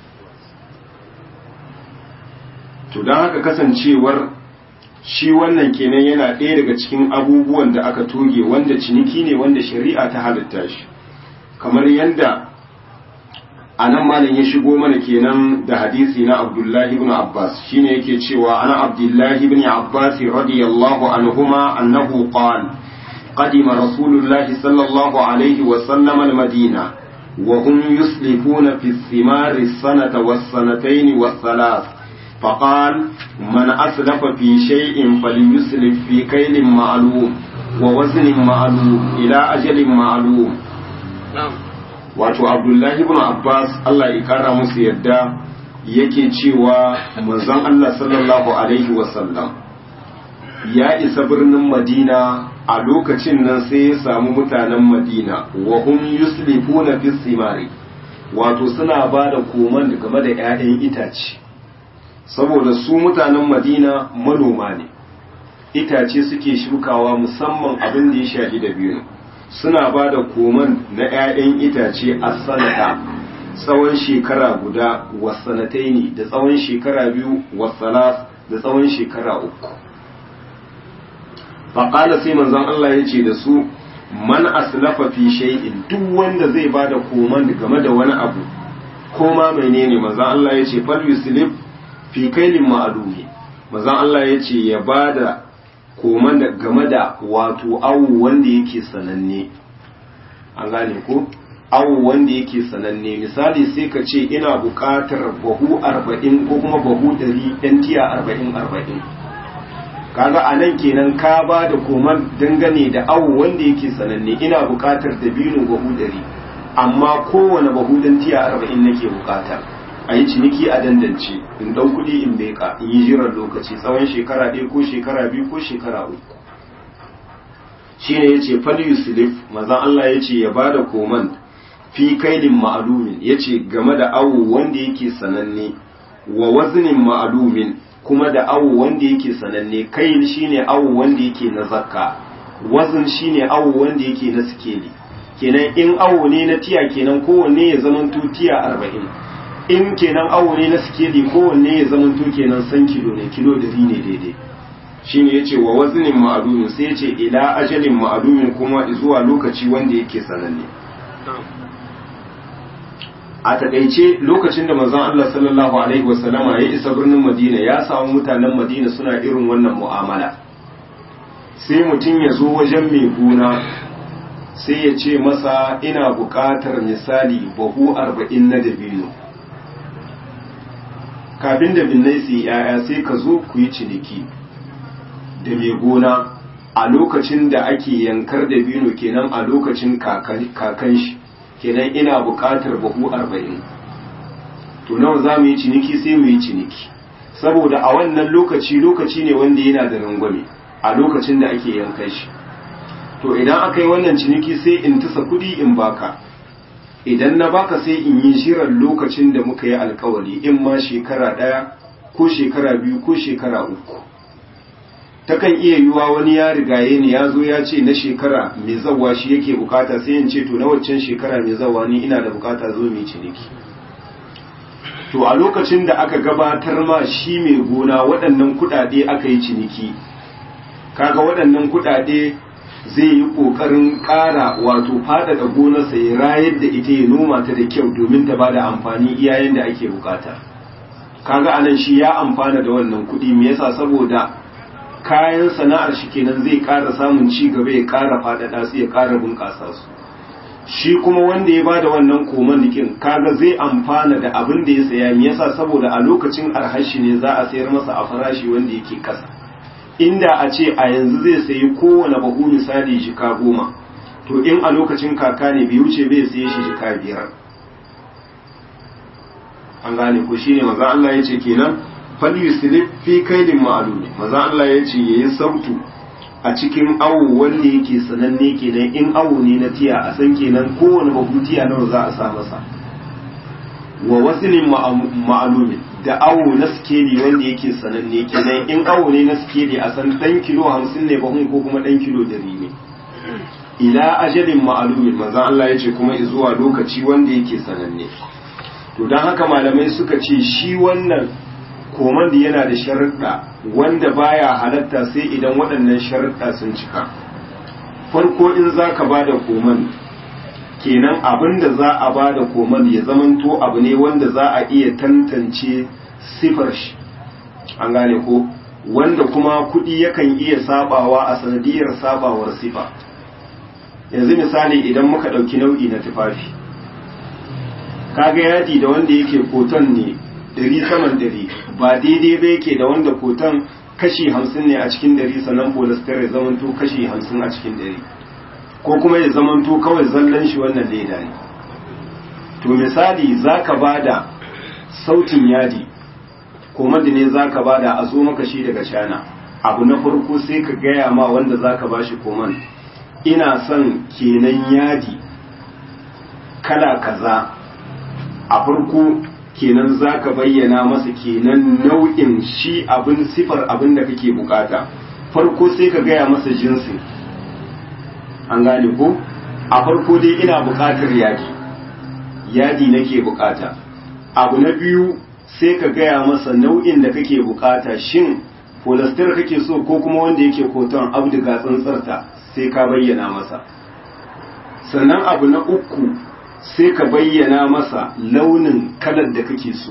to don haka kasancewar shi wannan kenan yana ɗaya daga cikin abubuwan da aka toge wanda ciniki ne wanda shari'a ta halitta shi kamar yadda a nan malam ya shigo mana kenan da hadisi na abdullahi ibn abbas shine yake cewa ana abdullahi ibn abbas radiyallahu anhuma annahu qala قدم رسول الله صلى الله عليه وسلم المدينة وهم يسلفون في الثمار السنة والسنتين والثلاث فقال من أسلف في شيء فليسلف في كيل معلوم ووزن معلوم إلى أجل معلوم na'am wato abdullahi ibn abbas allah ya kara musu yadda yake cewa manzon allah sallallahu alaihi wasallam ya isa birnin madina a lokacin nan sai ya samu mutanen madina wa hum yuslifuna fi simari wato suna ba da koman game da 'ya'yan itace saboda su mutanen madina manoma ne itace suke shukawa musamman abin da ya shafi da biyu suna ba da koman na 'ya'yan itace a sanata tsawon shekara guda wasanatai ne da tsawon shekara biyu wasalas da tsawon shekara uku faƙala sai manzon Allah ya ce da su man aslafa fi shay'in duk wanda zai ba da koman game da wani abu ko ma menene manzon Allah ya ce fal yuslif fi kailin ma'alumi manzon Allah ya ce ya ba da koman da game da wato awu wanda yake sananne an gane ko awu wanda yake sananne misali sai ka ce ina buƙatar bahu arba'in ko kuma bahu ɗari ɗan tiya arba'in arba'in kaga a nan kenan ka ba da koman dangane da awu wanda yake sananne ina buƙatar dabino bahu ɗari amma kowane bahu ɗan tiya arba'in nake buƙata a yi ciniki a dandance in ɗau kuɗi in beka in yi jiran lokaci tsawon shekara ɗaya ko shekara biyu ko shekara uku shi ne ya ce fal yuslif mazan Allah ya ce ya ba da koman fi kailin ma'alumin ya ce game da awu wanda yake sananne wa wazinin ma'alumin kuma da awu wanda yake sananne kail shine awu wanda yake na zakka wazin shine awu wanda yake na sikeli kenan in awu ne na tiya kenan kowanne ya zamanto tiya arba'in in kenan awo ne na sikeli kowanne ya zamanto kenan san kilo ne kilo dari ne daidai shine yace wa waznin ma'lumin sai yace ila ajalin ma'lumin kuma zuwa lokaci wanda yake sananne a takaice lokacin da manzon Allah sallallahu alaihi wasallama ya isa birnin Madina ya samu mutanen Madina suna irin wannan mu'amala sai mutum ya zo wajen mai gona sai ya ce masa ina buƙatar misali bahu arba'in na dabino kafin da binnai su yi ‘ya'ya sai ka zo ku yi ciniki da mai gona a lokacin da ake yankar da bino kenan a lokacin kakan shi kenan ina buƙatar bahu arba'in to nawa za mu yi ciniki sai mu yi ciniki saboda a wannan lokaci lokaci ne wanda yana da rangwame a lokacin da ake yankan shi to idan aka yi wannan ciniki sai in tasa kuɗi in baka idan na baka sai in yi shirin lokacin da muka yi alkawari in ma shekara ɗaya ko shekara biyu ko shekara uku takan iya yiwuwa wani ya rigaye ni ya zo ya ce na shekara mai zawa shi yake bukata sai in ce to na waccan shekara mai zawa ni ina da bukata zo mai ciniki to a lokacin da aka gabatar ma shi mai gona waɗannan kuɗaɗe aka yi ciniki kaga waɗannan kuɗaɗe zai yi ƙoƙarin ƙara wato faɗaɗa gonarsa ya rayar da ita ya noma ta da kyau domin ta bada amfani iyayen da ake bukata kaga anan shi ya amfana da wannan kuɗi me yasa saboda kayan sana'ar shi kenan zai ƙara samun ci gaba ya ƙara faɗaɗa su ya ƙara bunƙasa su shi kuma wanda ya bada wannan koman dikin kaga zai amfana da abin da ya saya me yasa saboda a lokacin arhashi ne za a sayar masa a farashi wanda yake kasa inda a ce a yanzu zai sayi kowane bahu misali jika goma to in a lokacin kaka ne bai wuce bai saye shi jika biyar an gane ko shine maza Allah ya ce kenan fal yuslif fi kailin ma'lum maza Allah ya ce yayi sautu a cikin awo wanda yake sananne kenan in awo ne na tiya a san kenan kowane babu tiya nawa za a sa masa wa wasilin ma'alumin da awo na skeli wanda yake sananne kenan in awo ne na skeli a san dan kilo hamsin ne bahun ko kuma dan kilo dari ne ila ajalin ma'alumin manzon Allah ya ce kuma zuwa lokaci wanda yake sananne to don haka malamai suka ce shi wannan koman da yana da sharuɗa wanda baya halatta sai idan waɗannan sharuɗa sun cika farko in za ka ba da koman kenan abin da za a ba da koman ya zamanto abu ne wanda za a iya tantance sifar shi an gane ko wanda kuma kuɗi yakan iya sabawa a sanadiyar sabawar sifa yanzu misali idan muka ɗauki nau'i na tufafi kaga yadi da wanda yake koton ne ɗari saman ɗari ba daidai ba yake da wanda koton kashi hamsin ne a cikin ɗari sannan polyester ya zamanto kashi hamsin a cikin ɗari ko kuma ya zamanto kawai zallan shi wannan leda ne to misali za ka ba da sautin yadi ko ne za ka ba da a zo maka shi daga cana abu na farko sai ka gaya ma wanda za ka ba shi koman ina son kenan yadi kala kaza a farko kenan za ka bayyana masa kenan nau'in shi abin sifar abin da kake bukata farko sai ka gaya masa jinsin an gane ko a farko dai ina bukatar yadi yadi nake bukata abu na biyu sai ka gaya masa nau'in da kake bukata shin polyester kake so ko kuma wanda yake koton abdiga tsantsarta sai ka bayyana masa sannan abu na uku sai ka bayyana masa launin kalar da kake so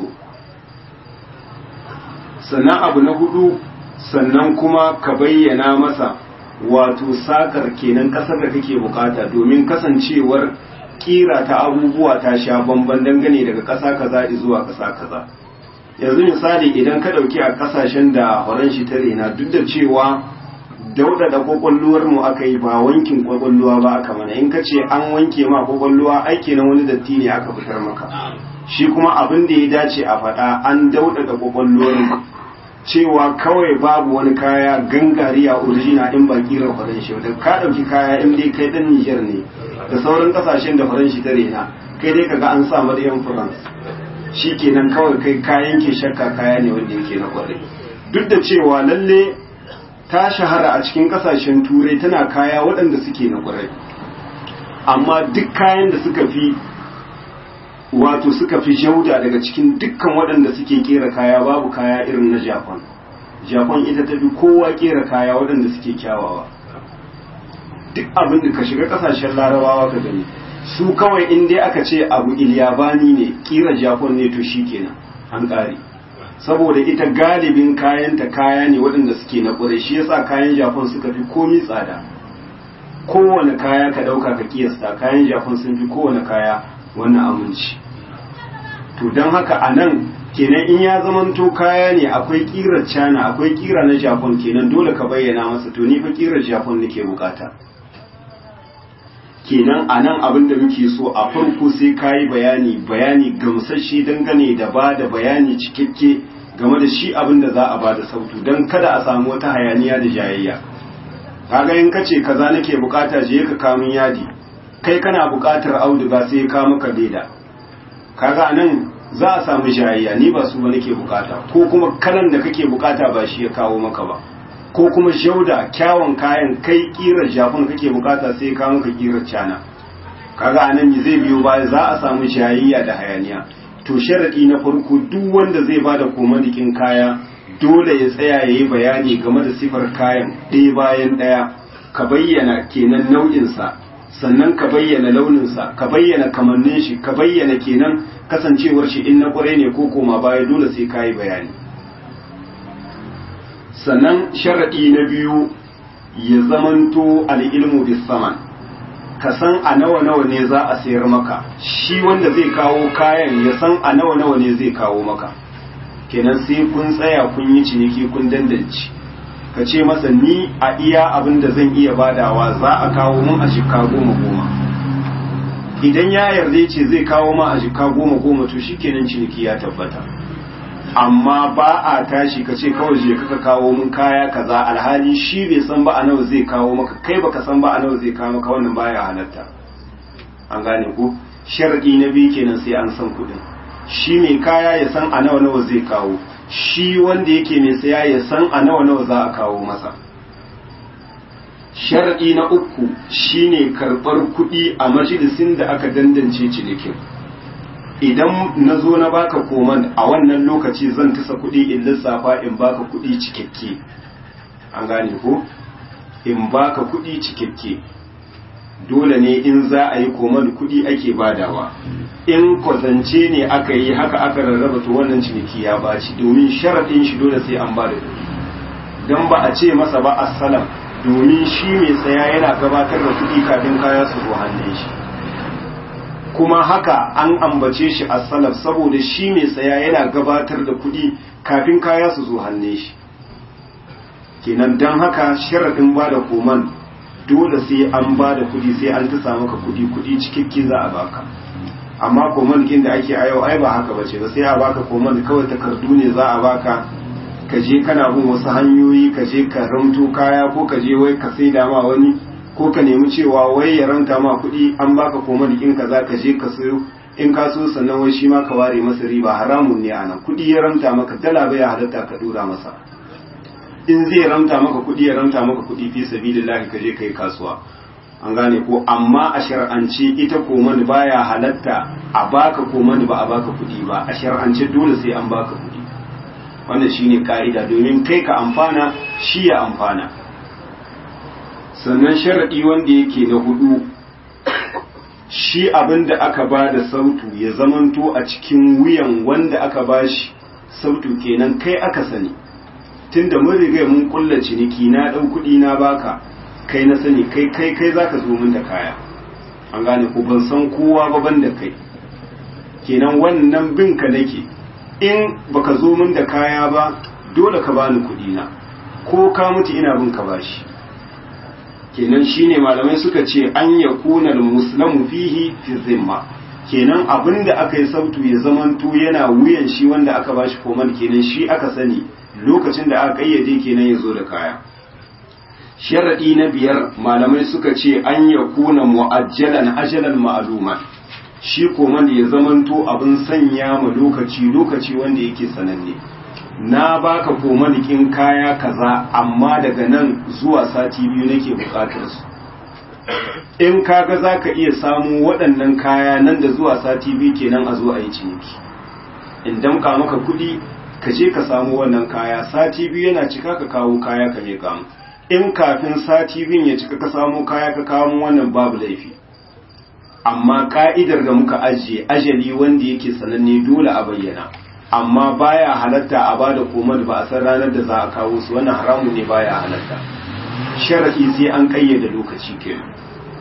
sannan abu na hudu sannan kuma ka bayyana masa wato sakar kenan kasar da kake bukata domin kasancewar kira ta abubuwa ta sha bamban dangane daga kasa kaza zuwa kasa kaza yanzu misali idan ka dauki a kasashen da horon shi ta rena duk da cewa daudada kwakwalluwar mu aka yi ba wankin kwakwalluwa ba aka mana in ka ce an wanke ma kwakwalluwa aiki na wani datti ne aka fitar maka shi kuma abin da ya dace a faɗa an daudada kwakwalluwar mu cewa kawai babu wani kaya gangariya orijina in ba kiran faran shi da ka ɗauki kaya in dai kai ɗan Nijar ne da sauran ƙasashen da faran shi ta rena kai dai kaga an sa Maryam France shi kenan kawai kai kayan ke shakka kaya ne wanda yake na kwarai duk da cewa lalle ta shahara a cikin ƙasashen turai tana kaya waɗanda suke na kwarai amma duk kayan da suka fi wato suka fi jauda daga cikin dukkan waɗanda suke kera kaya babu kaya irin na japan japan ita ta fi kowa kera kaya waɗanda suke kyawawa duk abin da ka shiga ƙasashen larabawa ka gani su kawai in dai aka ce abu ilyabani ne kira japan ne to shi kenan an ƙare saboda ita galibin kayanta kaya ne waɗanda suke na ƙwarai shi yasa kayan japan suka fi komi tsada kowane kaya ka ɗauka ka kiyasta kayan japan sun fi kowane kaya wannan aminci to don haka a nan kenan in ya zamanto kaya ne akwai kirar cana akwai kira na japan kenan dole ka bayyana masa to ni fa kirar japan nake bukata kenan a nan abin da muke so a farko sai ka yi bayani bayani gamsasshe dangane da ba da bayani cikakke game da shi abin da za a ba da sautu don kada a samu wata hayaniya da jayayya kaga in kace kaza nake bukata je ka kamun yadi kai kana buƙatar auduga sai ka maka leda kaga nan za a samu jayayya ni ba su ba nake bukata ko kuma kalan da kake bukata ba shi ya kawo maka ba ko kuma shauda kyawun kayan kai kirar jafin kake bukata sai ka maka kirar cana kaga anan zai biyo baya za a samu jayayya da hayaniya to sharaɗi na farko duk wanda zai ba da komadikin kaya dole ya tsaya ya yi bayani game da sifar kayan ɗaya bayan ɗaya ka bayyana kenan nau'insa sannan ka bayyana launinsa ka bayyana kamannin shi ka bayyana kenan kasancewar shi in na kwarai ne ko koma baya dole sai ka yi bayani sannan sharaɗi na biyu ya zamanto al'ilmu bis saman ka san a nawa nawa ne za a sayar maka shi wanda zai kawo kayan ya san a nawa nawa ne zai kawo maka kenan sai kun tsaya kun yi ciniki kun dandanci ka ce masa ni a iya abin da zan iya badawa za a kawo mun a shika goma goma idan ya yarda ce zai kawo ma a shika goma goma to shikenan ciniki ya tabbata amma ba a tashi ka ce kawai je kaka kawo mun kaya kaza alhali shi bai san ba a nawa zai kawo maka kai baka san ba a nawa zai kawo maka wannan baya halatta an gane ko sharadi na biyu kenan sai an san kuɗin shi mai kaya ya san a nawa nawa zai kawo shi wanda yake mai saya ya san a nawa nawa za a kawo masa sharadi na uku shine karɓar kuɗi a majalisin da aka dandance cinikin idan na zo na baka koman a wannan lokaci zan tasa kuɗi in lissafa in baka kuɗi cikakke an gane ko in baka kuɗi cikakke dole ne in za a yi koman kuɗi ake badawa in kwatance ne aka yi haka aka rarraba to wannan ciniki ya baci domin sharaɗin shi dole sai an bada kuɗi don ba a ce masa ba assalam domin shi mai tsaya yana gabatar da kuɗi kafin kaya su zo hannun shi kuma haka an ambace shi a salaf saboda shi mai saya yana gabatar da kuɗi kafin kaya su zo hannun shi kenan don haka sharaɗin ba da koman dole sai an ba da kuɗi sai an ta samu ka kuɗi kuɗi cikakke za a baka amma koman kin da ake a yau ai ba haka bace ba sai a baka koman kawai takardu ne za a baka ka je kana bin wasu hanyoyi ka je ka ramto kaya ko ka je wai ka sai ma wani ko ka nemi cewa wai ya ranta ma kuɗi an baka koma in ka za ka je ka sayo in ka so sannan wai shi ma ka ware masa riba haramun ne anan kuɗi ya ranta maka dala bai halatta ka dora masa in zai ranta maka kuɗi ya ranta maka kuɗi fi sabilillahi ka je kai kasuwa an gane ko amma a shar'ance ita komani baya halatta a baka komani ba a baka kuɗi ba a shar'ance dole sai an baka kuɗi wannan shine ka'ida domin kai ka amfana shi ya amfana sannan sharaɗi wanda yake na hudu shi abin da aka ba da sautu ya zamanto a cikin wuyan wanda aka ba shi sautu kenan kai aka sani tunda mun riga mun kulla ciniki na ɗau kuɗi na baka kai na sani kai kai kai zaka zo min da kaya an gane ko ban san kowa ba ban da kai kenan wannan bin ka nake in baka zo min da kaya ba dole ka bani kuɗi na ko ka mutu ina bin ka bashi kenan shine malamai suka ce an ya kuna muslamu fihi fi zimma kenan abinda aka yi sautu ya zamanto yana wuyan shi wanda aka bashi koman kenan shi aka sani lokacin da aka kayyade kenan ya zo da kaya sharadi na biyar malamai suka ce an ya kuna mu'ajjalan ajalan ma'aluma shi koman ya zamanto abin sanya ma lokaci lokaci wanda yake sananne na baka komanikin kaya kaza amma daga nan zuwa sati biyu nake bukatar su in kaga za ka iya samu waɗannan kaya nan da zuwa sati biyu kenan a zo a yi ciniki in damka maka kuɗi ka je ka samu wannan kaya sati biyu yana cika ka kawo kaya ka je kamu in kafin sati biyun ya cika ka samu kaya ka kawo wannan babu laifi amma ka'idar da muka ajiye ajali wanda yake sananne dole a bayyana amma baya halatta a bada komar ba a san ranar da za a kawo su wannan haramun ne baya halatta sharadi sai an kayyade lokaci kenan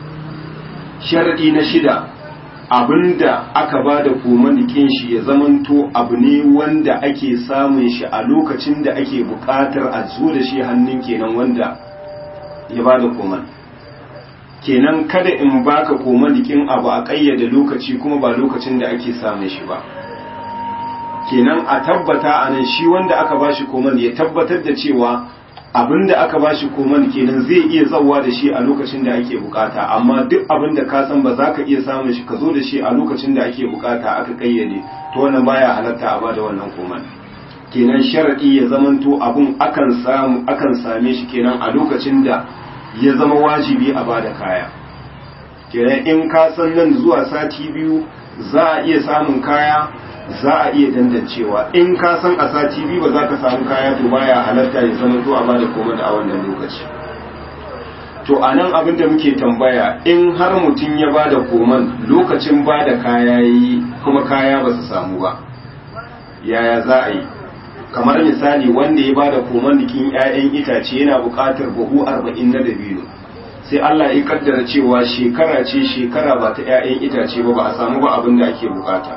sharadi na shida abinda aka bada komanikin shi ya zamanto abu ne wanda ake samun shi a lokacin da ake buƙatar a zo da shi hannun kenan wanda ya bada koman kenan kada in baka komanikin abu a kayyade lokaci kuma ba lokacin da ake samun shi ba kenan a tabbata a nan shi wanda aka bashi koman ya tabbatar da cewa abin da aka bashi koman kenan zai iya zawa da shi a lokacin da ake bukata amma duk abin da ka san ba za ka iya samun shi ka zo da shi a lokacin da ake bukata aka kayyade to wannan baya halatta a bada wannan koman kenan sharadi ya zamanto abin akan samu akan same shi kenan a lokacin da ya zama wajibi a bada kaya kenan in ka san nan zuwa sati biyu za a iya samun kaya za a iya dandancewa in ka san a sati biyu ba za ka samu kaya to baya halatta ya zama to a bada komai a wannan lokaci to a nan abin da muke tambaya in har mutum ya bada koman lokacin bada kaya yi kuma kaya ba su samu ba yaya za a yi kamar misali wanda ya bada koman dikin 'ya'yan itace yana buƙatar buhu arba'in na dabino sai Allah ya kaddara cewa shekara ce shekara ba ta 'ya'yan itace ba ba a samu ba abin da ake bukata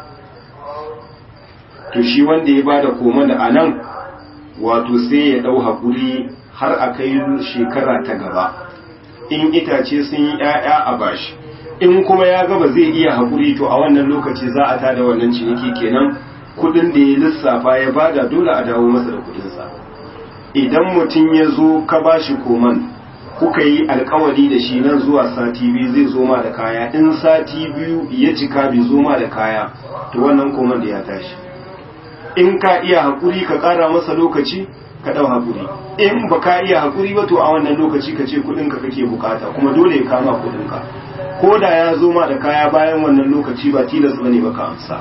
to shi wanda ya bada koman da anan wato sai ya dau hakuri har a kai shekara ta gaba in itace sun yi 'ya'ya a bashi in kuma ya gaba zai iya hakuri to a wannan lokaci za a tada wannan ciniki kenan kudin da ya lissafa ya bada dole a dawo masa da kudinsa idan mutum ya zo ka bashi koman kuka yi alkawari da shi nan zuwa sati biyu zai zo ma da kaya in sati biyu ya cika bai zo ma da kaya to wannan koman da ya tashi in ka iya hakuri ka kara masa lokaci ka dau hakuri in ba ka iya hakuri ba to a wannan lokaci ka ce kudin ka kake bukata kuma dole ya kama kudin ka ko da ya zo ma da kaya bayan wannan lokaci ba tilas bane ba ka amsa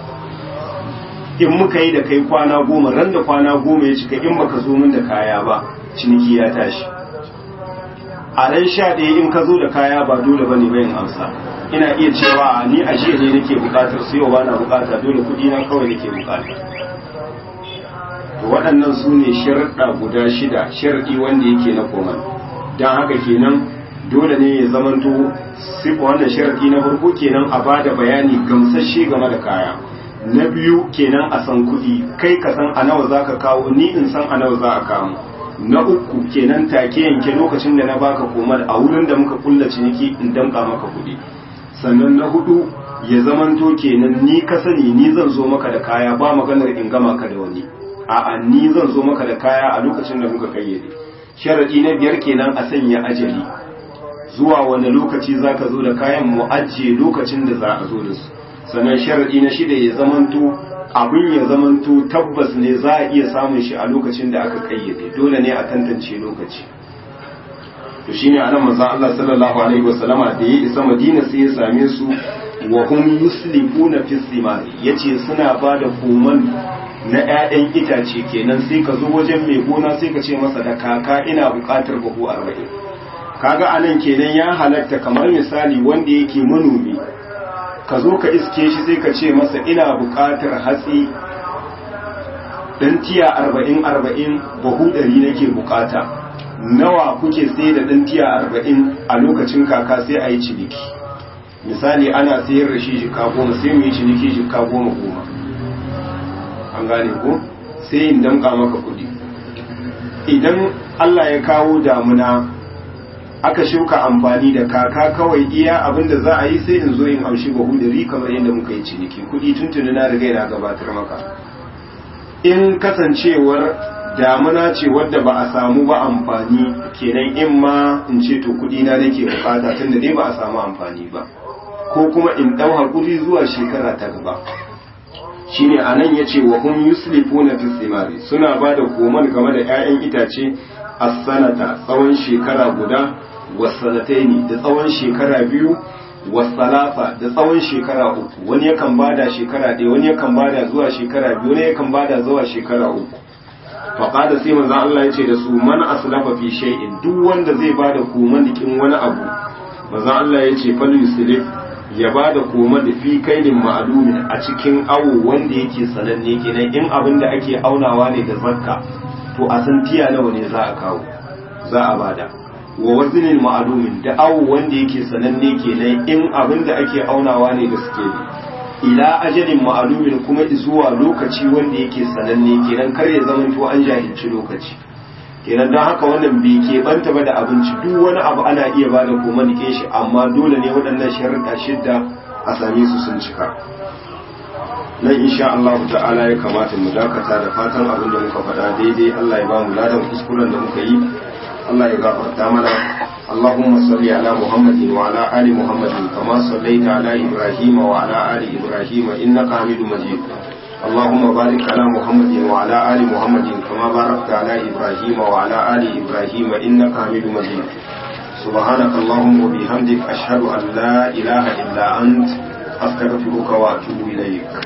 in muka yi da kai kwana goma ran da kwana goma ya cika in baka zo min da kaya ba ciniki ya tashi a ran sha ɗaya in ka zo da kaya ba dole bane bayan amsa ina iya cewa ni a jiya ne nake bukatar sai yau bana bukata dole kuɗi na kawai nake bukata to waɗannan su ne sharaɗa guda shida sharaɗi wanda yake na koman don haka kenan dole ne ya zamanto sifa wannan sharaɗi na farko kenan a bada bayani gamsasshe game da kaya na biyu kenan a san kuɗi kai ka san a nawa za ka kawo ni in san a nawa za a kawo na uku kenan take yanke lokacin da na baka komar a wurin da muka kulla ciniki in damka maka kuɗi sannan na hudu ya zamanto kenan ni ka sani ni zan zo maka da kaya ba maganar in gama ka da wani a'a ni zan zo maka da kaya a lokacin da muka kayyade sharadi na biyar kenan a sanya ajali zuwa wani lokaci zaka zo da kayan mu ajiye lokacin da za a zo da su sannan sharadi na shida ya zamanto abin ya zamanto tabbas ne za a iya samun shi a lokacin da aka kayyade dole ne a tantance lokaci to shine anan manzon Allah sallallahu alaihi wasallama da ya isa Madina sai ya same su wa hum yuslifuna fi simari yace suna bada koman na ƴaƴan itace kenan sai ka zo wajen mai gona sai ka ce masa da kaka ina buƙatar buhu 40 kaga anan kenan ya halatta kamar misali wanda yake manomi ka zo ka iske shi sai ka ce masa ina buƙatar hatsi dan tiya arba'in arba'in bahu ɗari nake buƙata nawa kuke sai da dan tiya arba'in a lokacin kaka sai a yi ciniki misali ana sayar da shi jika goma sai mu yi ciniki jika goma goma an gane ko sai in damƙa maka kuɗi idan Allah ya kawo damuna aka shuka amfani da kaka kawai iya abin da za a yi sai in zo in amshi bahu da ri kamar yadda muka yi ciniki kuɗi tuntuni na riga na gabatar maka in kasancewar damuna ce wadda ba a samu ba amfani kenan in ma in ce to kuɗi na nake bukata tunda dai ba a samu amfani ba ko kuma in ɗau hakuri zuwa shekara ta gaba shine anan yace wa hum yuslifuna fi thimari suna bada koman game da 'ya'yan itace as-sanata tsawon shekara guda wasanataini da tsawon shekara biyu wasalasa da tsawon shekara uku wani yakan bada shekara ɗaya wani yakan bada zuwa shekara biyu wani yakan bada zuwa shekara uku faƙada sai manzon Allah ya ce da su man aslafa fi shay'in duk wanda zai bada koman dikin wani abu manzon Allah ya ce fal yuslif ya bada koman da fi kaidin ma'lumin a cikin awo wanda yake sananne kenan in abin da ake aunawa ne da zakka to a san tiya nawa ne za a kawo za a bada wa wazinin ma'alumin da awo wanda yake sananne kenan in abin da ake aunawa ne da suke ne ila ajalin ma'alumin kuma zuwa lokaci wanda yake sananne kenan kar ya zama to an jahilci lokaci kenan don haka wannan bai keɓanta ba da abinci duk wani abu ana iya ba da koma nike shi amma dole ne waɗannan sharuɗa shidda a same su sun cika nan insha Allah ta'ala ya kamata mu dakata da fatan abin da muka faɗa daidai Allah ya ba mu ladan kuskuren da muka yi Allah ya gafarta mana اللهم صل على محمد وعلى آل محمد كما صليت على إبراهيم وعلى آل إبراهيم إنك حميد مجيد اللهم بارك على محمد وعلى آل محمد كما باركت على إبراهيم وعلى آل إبراهيم إنك حميد مجيد سبحانك اللهم وبحمدك أشهد أن لا إله إلا أنت أستغفرك وأتوب إليك